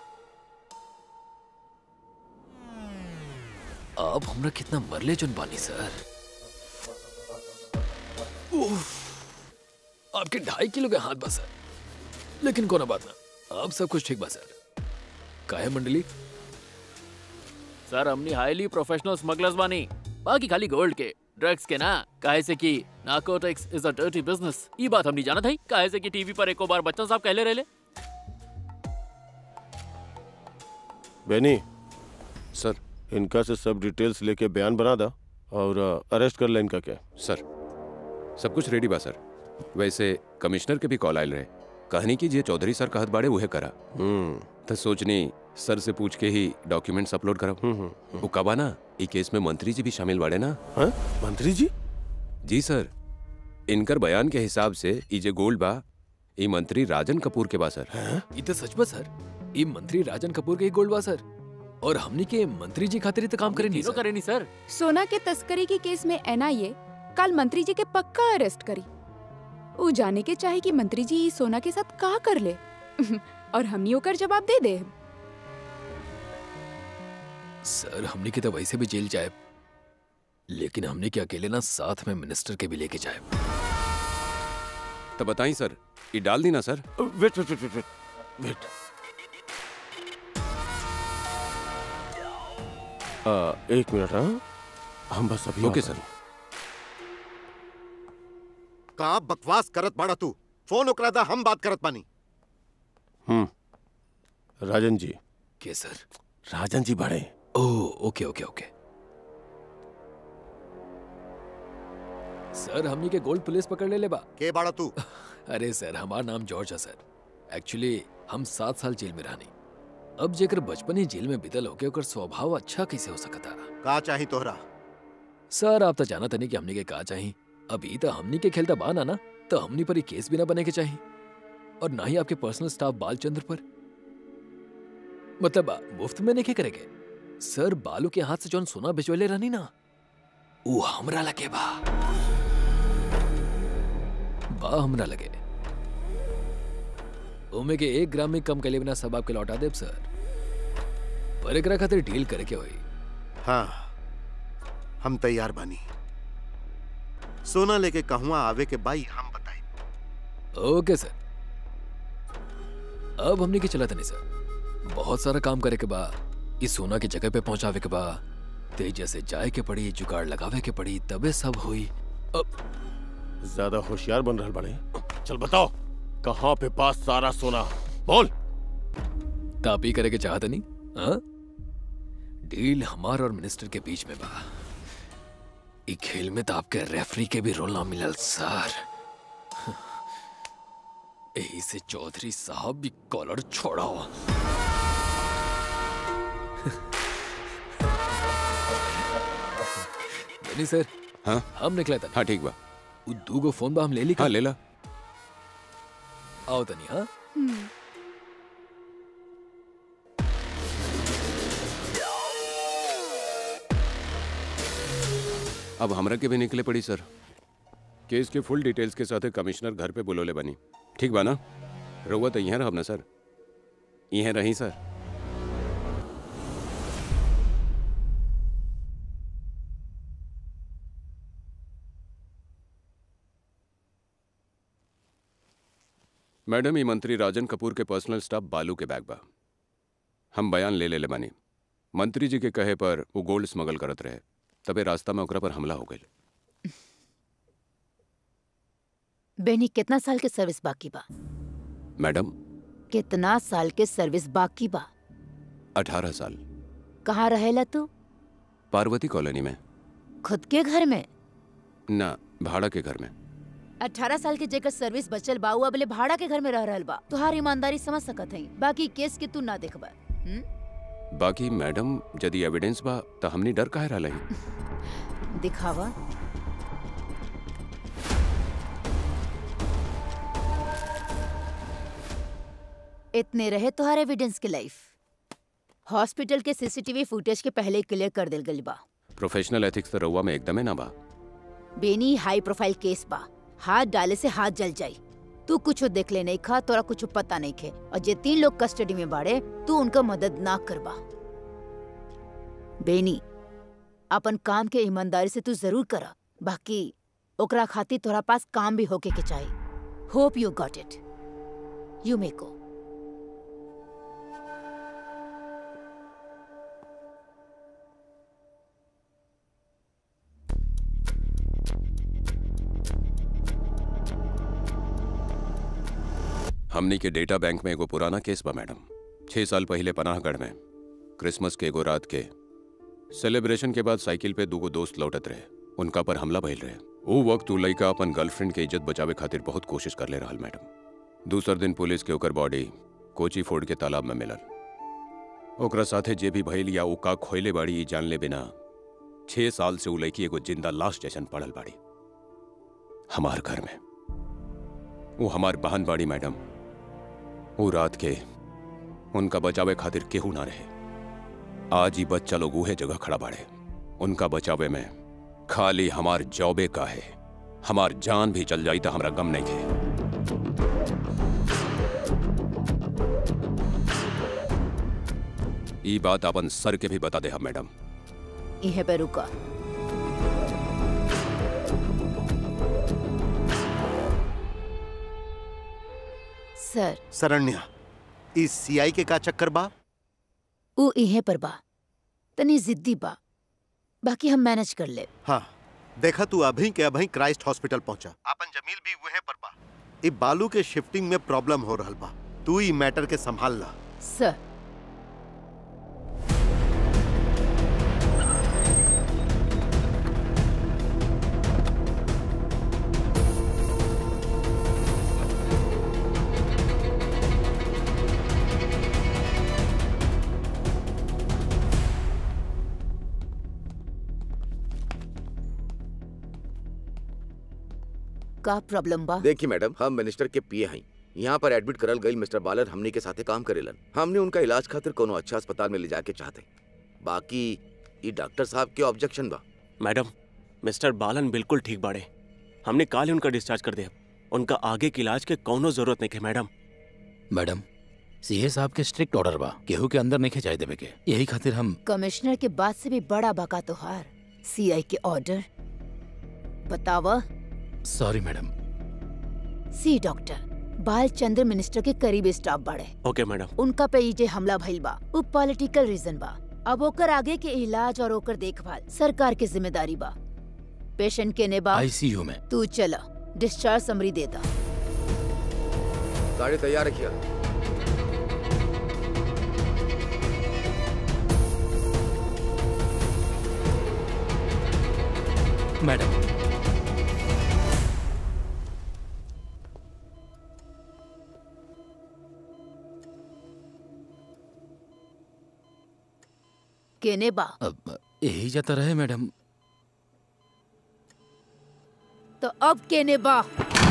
आप हमरा कितना मरले जोन बानी सर उफ, आपके ढाई किलो के हाथ बा सर लेकिन कोना बात ना आप सब कुछ ठीक बा सर काहे मंडली सर हमनी हाईली प्रोफेशनल स्मगलर्स बानी बाकी खाली गोल्ड के ड्रग्स के ना काहे से कि narcotics is a dirty business ये बात हमनी जाना था काहे से कि टीवी पर एको बार बच्चन साहब कहले रहले बेनी सर इनका से सब डिटेल्स लेके बयान बना दा और अरेस्ट कर ले इनका क्या सर सब कुछ रेडी बा सर वैसे कमिश्नर के भी कॉल आयल रहे कहनी की जे चौधरी सर कहत बाड़े उहे करा तो सोचनी सर से पूछ के ही डॉक्यूमेंट्स अपलोड करब वो कबा ना ई केस में मंत्री जी भी शामिल बाड़े ना हाँ? मंत्री जी जी सर इनकर बयान के हिसाब से ई जे गोल्ड बा ई मंत्री राजन कपूर के बा सर ये तो सच बा सर ये मंत्री राजन कपूर के ही गोल्ड बा सर और हमनी के मंत्री जी खातिर ही तो काम करे नहीं तीनों करे नहीं सर सोना के तस्करी के केस में एनआईए कल मंत्री जी के पक्का अरेस्ट करी वो जाने के चाहे कि मंत्री जी ई सोना के साथ का कर ले और हमनी ओकर जवाब दे दे सर हमने के तो वैसे भी जेल जाए लेकिन हमने के अकेले ना साथ में मिनिस्टर के भी लेके जाए तो बताई सर ये डाल दी ना sir wait wait wait wait wait आ, एक मिनट हाँ हम बस अभी ओके आ रहे सर का बकवास करत बाड़ा तू फोन ओकरा दा हम बात करत बानी हैं। हम्म राजन जी के सर राजन जी बड़े ओ ओके ओके ओके सर हमनी के गोल्ड पुलिस पकड़ ले ले बा के बाड़ा तू अरे सर हमार नाम जॉर्ज है सर एक्चुअली हम सात साल जेल में रहनी अब जेकर बचपन ही जेल में बितल होके ओकर स्वभाव अच्छा कैसे हो सकता का चाही तोहरा सर आप तो जाना तनी कि हमनी के का चाही अभी तो हमनी के खेलता बाना ना तो हमनी पर ही केस भी ना बने के चाहिए और ना ही आपके पर्सनल स्टाफ बालचंद्र पर मतलब आ, मुफ्त में नहीं के करेगे सर बालू के हाथ से जौन सोना भिजवले रहनी ना वो हमरा लगे बा बा हमरा लगे ओमे के एक ग्राम में कम कले बिना सब आपके लौटा देब सर पर एकरा खातिर डील करे के होई हाँ हम तैयार बानी सोना लेके कहवा आवे के बाई हम बताई ओके सर अब हमने की चला था नहीं सर बहुत सारा काम करे के बा इस सोना की जगह पे पहुंचावे के बा तेज से जाए के पड़ी जुगाड़ लगावे के पड़ी तबे सब हुई अब ज्यादा होशियार बन रहा बड़े चल बताओ कहाँ पे पास सारा सोना बोल तापी करे के चाहत नहीं हाँ डील हमार और मिनिस्टर के बीच में बा ई खेल में तो आपके रेफरी के भी रोल ना मिलल सर यही से चौधरी साहब भी कॉलर छोड़ाओ नहीं सर हाँ हम निकले था हाँ ठीक बा उ दूगो फोन बा हम ले ली का? हाँ ले ला आओ तनी हाँ अब हमरा के भी निकले पड़ी सर केस के फुल डिटेल्स के साथ कमिश्नर घर पे बुलोले बनी ठीक बा ना रहुआ तो यहाँ रहब ना सर यहाँ रही सर मैडम ये मंत्री राजन कपूर के पर्सनल स्टाफ बालू के बैग बा हम बयान ले ले ले बानी मंत्री जी के कहे पर वो गोल्ड स्मगल करत रहे तबे रास्ता में ओकरा पर हमला हो गई बेनी कितना साल के सर्विस बाकी बा मैडम कितना साल के सर्विस बाकी बा अठारह साल कहाँ रहेला तू पार्वती कॉलोनी में खुद के घर में ना भाड़ा के घर में अठारह साल के जेकर सर्विस बचल बा उ अबले भाड़ा के घर में रह रहल बा तुहार ईमानदारी समझ सकत हई बाकी केस के तू ना देखबा हम्म? बाकी मैडम यदि एविडेंस बा तो हमनी डर काहे रहा है दिखावा इतने रहे तुहार एविडेंस के लाइफ हॉस्पिटल के सीसीटीवी फुटेज के पहले क्लियर कर दिल गई बा प्रोफेशनल एथिक्स तो रउआ में एकदम है ना बा बेनी हाई प्रोफाइल केस बा हाथ डाले से हाथ जल जाई तू कुछ देख ले नहीं खा तोरा कुछ पता नहीं खे और जे तीन लोग कस्टडी में बाड़े तू उनका मदद ना करबा बेनी अपन काम के ईमानदारी से तू जरूर करा बाकी ओकरा खातिर तोरा पास काम भी होके के चाहिए hope you got it you may go हमनी के डेटा बैंक में एगो पुराना केस बा मैडम छह साल पहले पनाहगढ़ में क्रिसमस के एगो रात के सेलिब्रेशन के बाद साइकिल पे दूगो दोस्त लौटत रहे उनका पर हमला भइल रहे वो वक्त उ लइका अपन गर्लफ्रेंड के इज्जत बचावे खातिर बहुत कोशिश कर ले रहल मैडम दूसर दिन पुलिस के ओकर बॉडी कोची फोर्ड के तालाब में मिलल ओकरा साथे जे भी भइल या उ का खोइले बाड़ी ई जान ले बिना छह साल से उ लड़की एगो जिंदा लाश जैसन पड़ल बाड़ी हमार घर में वो हमार बहन बाड़ी मैडम वो रात के उनका बचावे खातिर केहू ना रहे आज ही बच्चा लोग उहे जगह खड़ा बाड़े उनका बचावे में खाली हमार जॉबे का है हमार जान भी चल जाई तो हमरा गम नहीं थे ई बात अपन सर के भी बता दे हम मैडम इहे पे रुका सर शरण्या इस सीआई के का चक्कर बा उ इहे पर बा तनी जिद्दी बा बाकी हम मैनेज कर ले हाँ देखा तू अभी के अभी क्राइस्ट हॉस्पिटल पहुंचा अपन जमील भी वहीं पर बा ई बालू के शिफ्टिंग में प्रॉब्लम हो रहल बा तू ई मैटर के संभाल ला सर का प्रॉब्लम बा देखिए मैडम हम मिनिस्टर के पीए हैं यहाँ पर एडमिट करल गई मिस्टर बालन हमनी के साथे काम करेलन हमने उनका इलाज खातिर कोनो अच्छा अस्पताल में ले जाके चाहते बाकी ये डॉक्टर साहब के ऑब्जेक्शन बा मैडम मिस्टर बालन बिल्कुल ठीक बाड़े हमने काल ही उनका डिस्चार्ज कर दिया उनका आगे के इलाज के कौनो जरूरत नहीं है मैडम मैडम सीए साहब के स्ट्रिक्ट ऑर्डर बा केहू के अंदर नहीं खिंचाई देवे के यही खातिर हम कमिश्नर के बाद से भी बड़ा बका तोहार सीआई के ऑर्डर बतावा सॉरी मैडम सी डॉक्टर बाल चंद्र मिनिस्टर के करीबी स्टाफ बाड़े ओके मैडम उनका पे ई जे हमला भइल बा उ पॉलिटिकल रीजन बा अब ओकर आगे के इलाज और ओकर देखभाल सरकार के जिम्मेदारी बा पेशेंट के ने बा आईसीयू में तू चला डिस्चार्ज समरी देता गाड़ी तैयार रखिए मैडम केने बा अब यही जाता रहे मैडम तो अब केने बा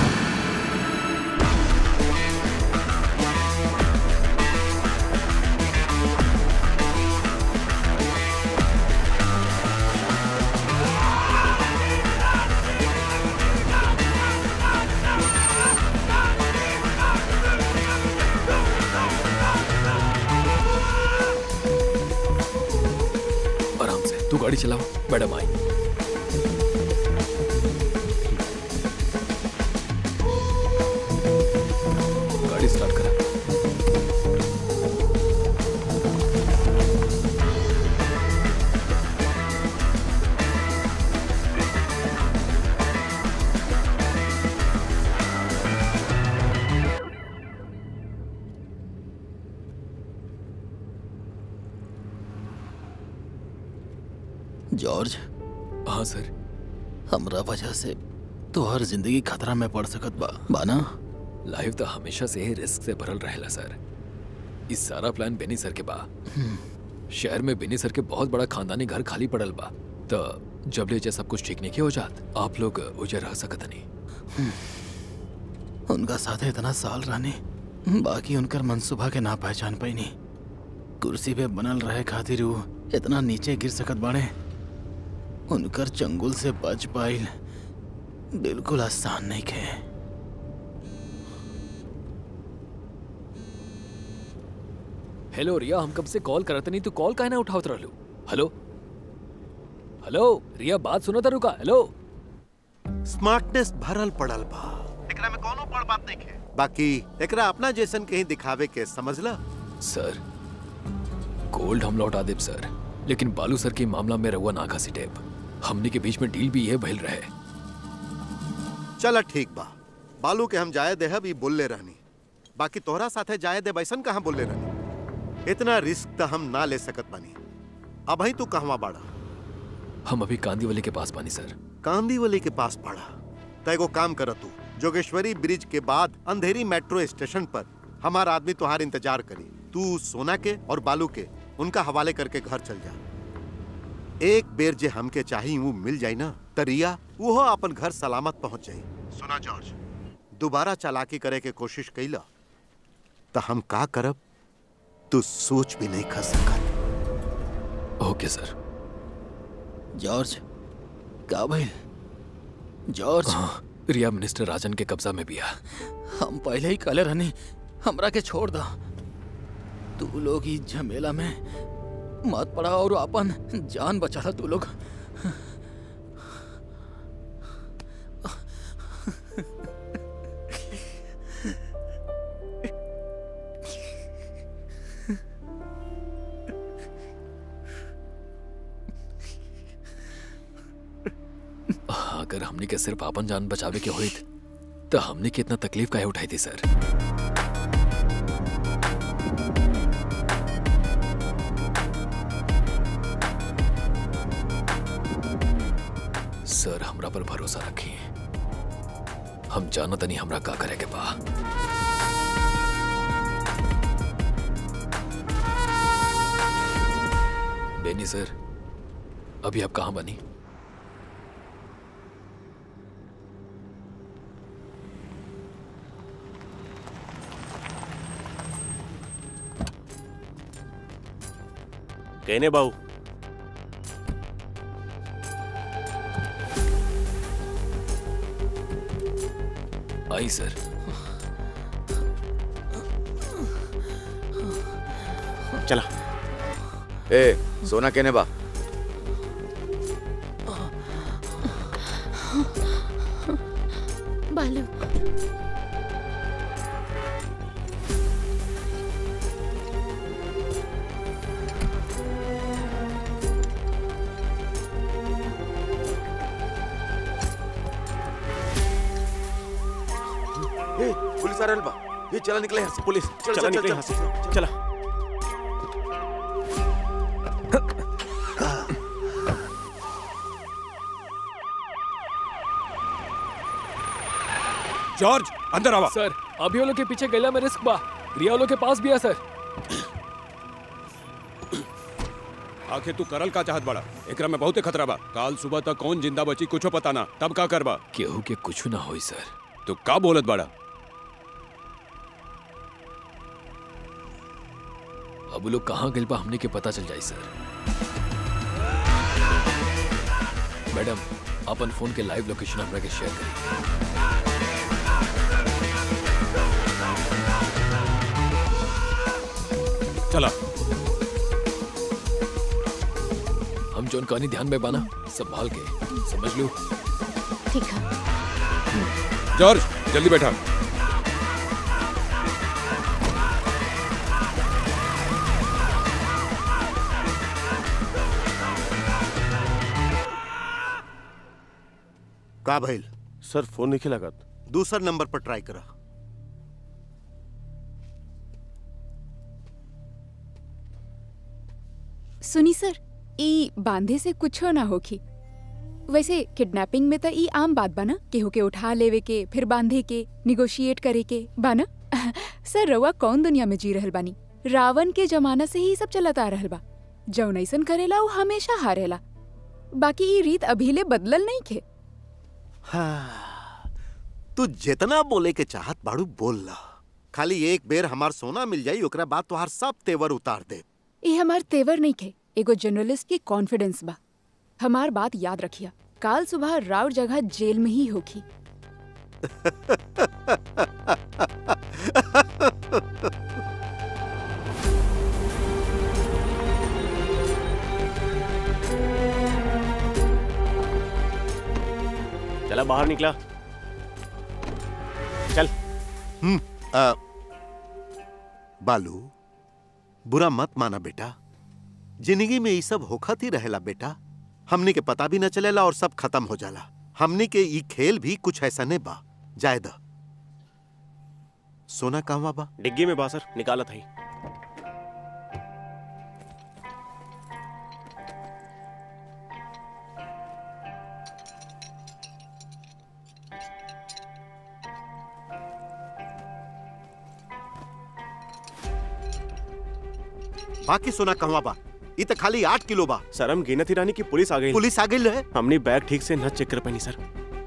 आराम से तू गाड़ी चलाओ मैडम आई गाड़ी स्टार्ट करा जॉर्ज हाँ सर हमरा वजह से तो हर जिंदगी खतरा में पड़ सकत बा बाना लाइफ तो हमेशा से ही रिस्क से भरल रहेला सर इस सारा प्लान बेनी सर के बा शहर में बेनी सर के बहुत बड़ा खानदानी घर खाली पड़ल बा तो जब ले जे सब कुछ ठीक नहीं के हो जात आप लोग उजे रह सकत नहीं उनका साथे इतना साल रहने बाकी उनकर मनसूबा के ना पहचान पैनी कुर्सी पे बनल रहे खातिर वो इतना नीचे गिर सकत बाड़े उनकर चंगुल से बच पाइल बिल्कुल आसान नहीं खे हेलो रिया हम कब से कॉल करत नहीं तू कॉल काहे ना उठावत रहलू हेलो हेलो रिया बात सुनो तारू का हेलो स्मार्टनेस भरल पड़ल बा एकरा में कोनो बड़ बात नहीं है बाकी एकरा अपना जैसन कहीं दिखावे के समझला सर गोल्ड हम लौटा देब सर लेकिन बालू सर के मामला में रहुआ ना खासी टेप हमने के बीच में डील भी ये भइल रहे चला ठीक बा बालू के हम जाए देहब ई बोलले रहनी बाकी तोहरा साथे जाए दे बैसन कहाँ बोलले रहनी इतना रिस्क तो हम ना ले सकत बानी अब ही तू कहवा बाड़ा हम अभी कांदीवली के पास पानी सर कांदीवली के पास पड़ा तो एगो काम कर तू जोगेश्वरी ब्रिज के बाद अंधेरी मेट्रो स्टेशन पर हमारा आदमी तुहार इंतजार करी तू सोना के और बालू के उनका हवाले करके घर चल जा एक बेर जे हमके चाही वो मिल जाई ना तरिया वो अपन घर सलामत पहुंच जाई सुना जॉर्ज दोबारा चालाकी करे के कोशिश कैला तो हम का करब तू सोच भी नहीं कर सकत ओके सर जॉर्ज का भाई जॉर्ज रिया मिनिस्टर राजन के कब्जा में भी आ हम पहले ही कले रहनी हमरा के छोड़ दा तू लोग ही झमेला में मत पड़ा और अपन जान बचा तू लोग अगर हमने के सिर्फ आपन जान बचावे के होइत तो हमने कितना तकलीफ काहे उठाई थी सर सर हमरा पर भरोसा रखी हम जाना तनी हमरा का करे के बा बेनी सर अभी आप कहाँ बनी कहने बाबू आई सर चला ए सोना कहने बा बालू ए पुलिस आ रहल बा ये चला निकले यहाँ से पुलिस चल, चला चल, निकले चल, यहाँ से चला जॉर्ज अंदर आवा सर अभी वो लोग के पीछे गैला में रिस्क बा रिया लोग के पास भी है सर आखिर तू करल का चाहत बड़ा एकरा में बहुते खतरा बा काल सुबह तक कौन जिंदा बची कुछो पता ना तब का करबा केहू के कुछ ना होई सर तू का बोलत बड़ा अब वो लोग कहाँ गए बा हमने के पता चल जाई सर मैडम अपन फोन के लाइव लोकेशन हमरा के शेयर करी चला हम जोन कहानी ध्यान में बाना संभाल के समझ लो ठीक है जॉर्ज जल्दी बैठा का भइल सर फोन नहीं लागत दूसर नंबर पर ट्राई करा सुनी सर ई बांधे से कुछो ना होखी वैसे किडनैपिंग में तो ई आम बात बा ना केहू के उठा लेवे के फिर बांधे के निगोशिएट करे के बा ना सर रउआ कौन दुनिया में जी रहल बानी रावण के जमाना से ही सब चलत आ रहल बा जौन ऐसन करेला वो हमेशा हारेला बाकी ई रीत अभीले बदलल नहीं खे हाँ, तू जितना बोले के चाहत बाड़ू बोल ला खाली एक बेर हमार सोना मिल जाई ओकरा बाद तोहार सब तेवर उतार दे ये हमार तेवर नहीं खे एगो जर्नलिस्ट की कॉन्फिडेंस बा हमार बात याद रखिया काल सुबह राउर जगह जेल में ही होखी चला बाहर निकला चल हम्म आ, बालू बुरा मत माना बेटा जिंदगी में ये सब होखत ही रहेला बेटा हमनी के पता भी न चलेला और सब खत्म हो जाला हमनी के ई खेल भी कुछ ऐसा नहीं बा जायद सोना कहवा बा डिग्गी में बासर निकाला था ही बाकी सोना कहवा बा ई त खाली आठ किलो बा सर हम गिनत ही रानी की पुलिस आ गई पुलिस आ गई है हमने बैग ठीक से न चेक कर पानी सर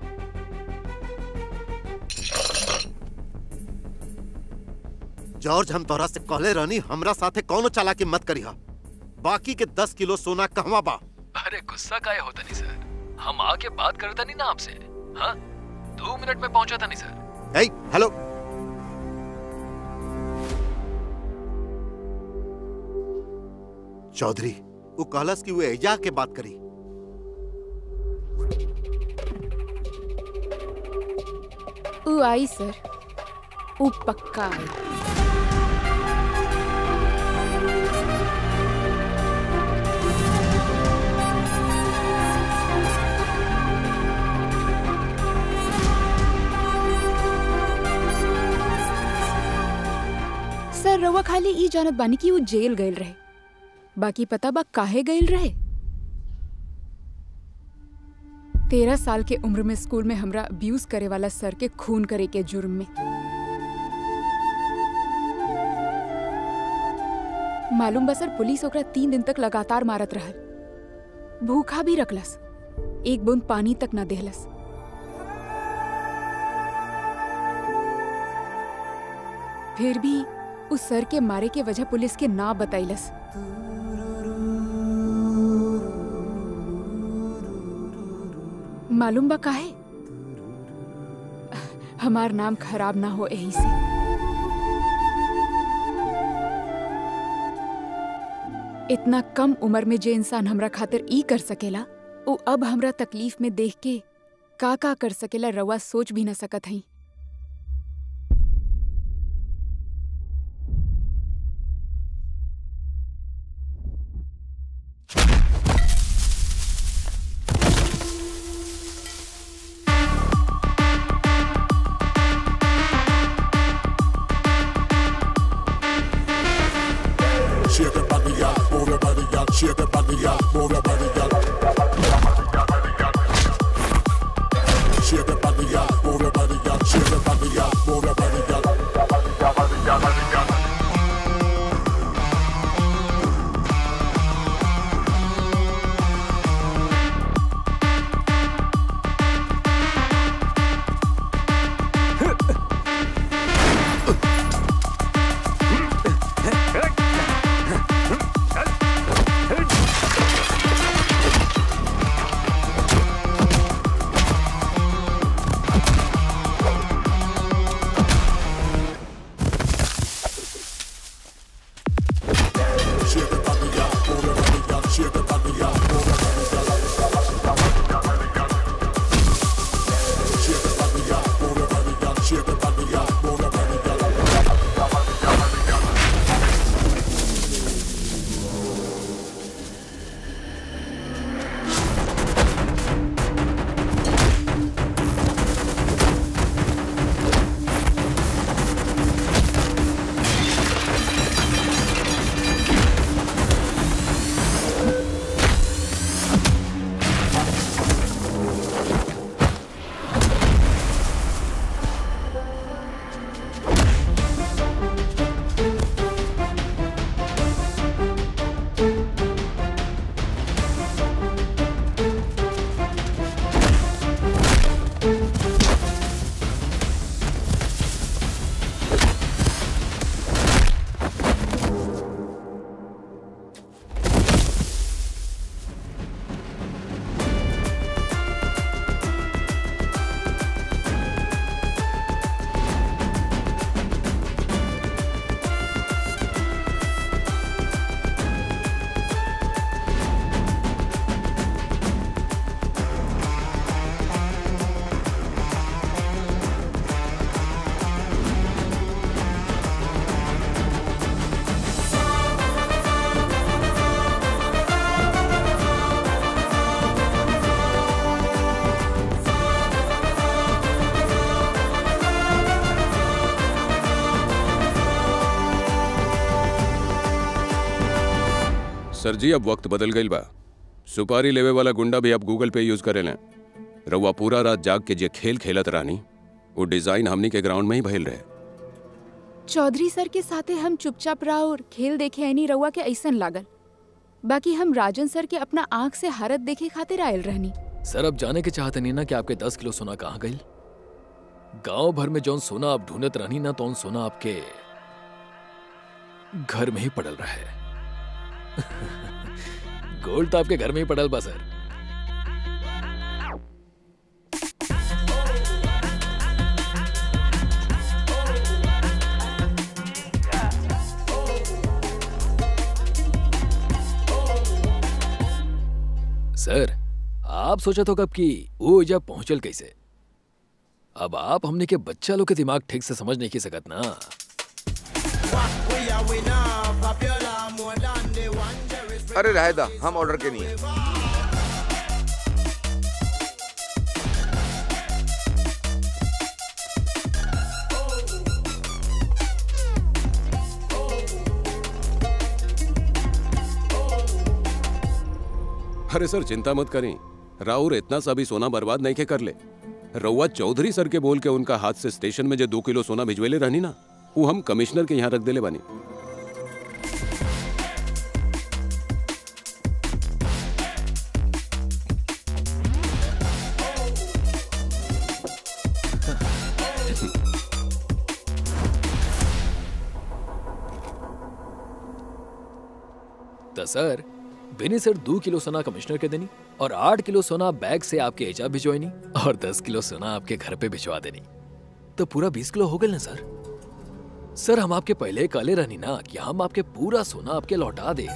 जॉर्ज हम तोहरा से कहले रहनी हमरा साथे कौनो चालाकी मत करिहा बाकी के दस किलो सोना कहवा बा अरे गुस्सा काहे होता नहीं सर हम आके बात करता नहीं ना आपसे हाँ दो मिनट में पहुंचा था नहीं सर ए हेलो चौधरी वो कहलस कि वो एजा के बात करी ऊ आई सर ऊ पक्का आई रउआ खाली ई जानत बानी कि वो जेल गईल रहे बाकी पता बा काहे गईल रहे तेरह साल के उम्र में स्कूल में हमरा अब्यूज करे वाला सर के खून करे के जुर्म में मालूम बा सर पुलिस ओकरा तीन दिन तक लगातार मारत रहल भूखा भी रखलस एक बूंद पानी तक न देहलस फिर भी उस सर के मारे के वजह पुलिस के ना बताइलस मालूम बा काहे हमार नाम खराब ना हो यही से इतना कम उम्र में जे इंसान हमरा खातिर ई कर सकेला वो अब हमरा तकलीफ में देख के का का कर सकेला रवा सोच भी न सकत हई Shake your body, y'all. Move your body, y'all. Shake your body, y'all. Move your body, y'all. Shake your body, y'all. Move your body, y'all. Shake your body, y'all. Move your body, y'all. Shake your body, y'all. Move your body, y'all. Shake your body, y'all. Move your body, y'all. Shake your body, y'all. Move your body, y'all. Shake your body, y'all. Move your body, y'all. सर जी अब वक्त बदल गई बा सुपारी लेवे वाला गुंडा भी अब गूगल पे यूज करे लें रउआ पूरा रात जाग के जे खेल खेलत रानी वो डिजाइन हमनी के ग्राउंड में ही भइल रहे चौधरी सर के साथे हम चुपचाप रहा और खेल देखे ऐनी रउआ के ऐसन लागल बाकी हम राजन सर के अपना आंख से हारत देखे खातिर आयल रहनी सर अब जाने के चाहते नहीं ना कि आपके दस किलो सोना कहाँ गई गांव भर में जौन सोना आप ढूंढत रहनी ना तो सोना आपके घर में ही पड़ल रहा है गोल्ड तो आपके घर में ही पड़ल बा सर सर आप सोचा तो कब कि वो जब पहुंचल कैसे अब आप हमने के बच्चा लोग के दिमाग ठीक से समझ नहीं की सकत ना अरे रायदा हम ऑर्डर के नहीं है अरे सर चिंता मत करें राउर इतना सा भी सोना बर्बाद नहीं के कर ले रउआ चौधरी सर के बोल के उनका हाथ से स्टेशन में जो दो किलो सोना भिजवेले रहनी ना वो हम कमिश्नर के यहाँ रख देले बानी तो सर बेनी सर दो किलो सोना कमिश्नर के देनी और आठ किलो सोना बैग से आपके एजा भिजवानी और दस किलो सोना आपके घर पे भिजवा देनी तो पूरा बीस किलो हो गए ना सर सर हम आपके पहले काले रहनी ना कि हम आपके पूरा सोना आपके लौटा दे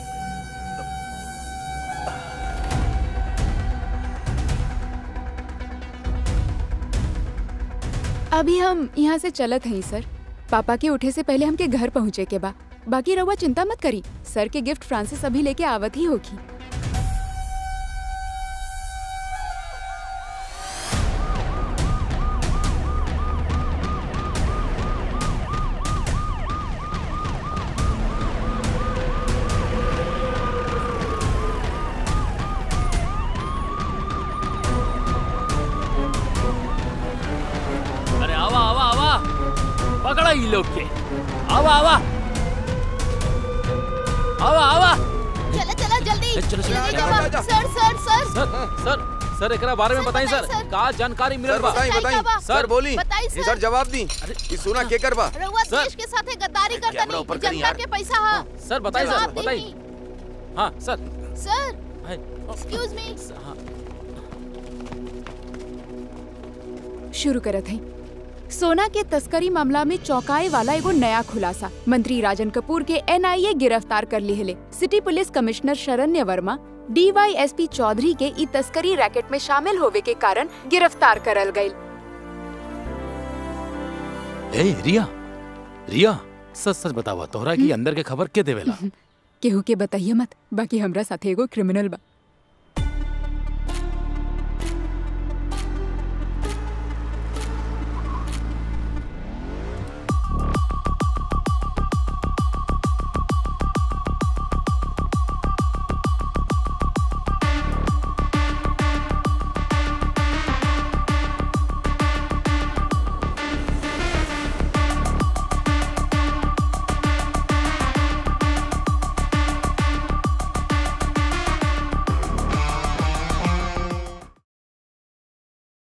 अभी हम यहाँ से चलत हई सर पापा के उठे से पहले हमके घर पहुँचे के बा बाकी रउआ चिंता मत करी सर के गिफ्ट फ्रांसिस अभी लेके आवत ही होगी अरे आवा आवा आवा पकड़ा ये लोग के आवा आवा आवा आवा चला चला जल्दी चलो, चलो, जल्दी जा, जावा। जा, जा। सर सर सर सर सर सर एकरा बारे में बताई सर का जानकारी मिलल सर बा बताई बताई सर बोली बताई, ये सर। सर जवाब दी ई सोना के करबा रउआ देश के साथे गद्दारी करता कैमरा नहीं ऊपर करी जनता यार। के पैसा हा सर बताई सर जवाब दी बताई नहीं। हाँ सर सर है। एक्सक्यूज मी शुरू करत हई सोना के तस्करी मामला में चौंकाए वाला एगो नया खुलासा मंत्री राजन कपूर के एनआईए गिरफ्तार कर लिहले city police commissioner Saranya Verma DYSP Chaudhary के ई तस्करी रैकेट में शामिल होवे के कारण गिरफ्तार करल गयी ए रिया रिया सच सच बतावा तोहरा की अंदर के खबर के देवेला केहू के बताइए मत बाकी हमरा साथे एगो क्रिमिनल बा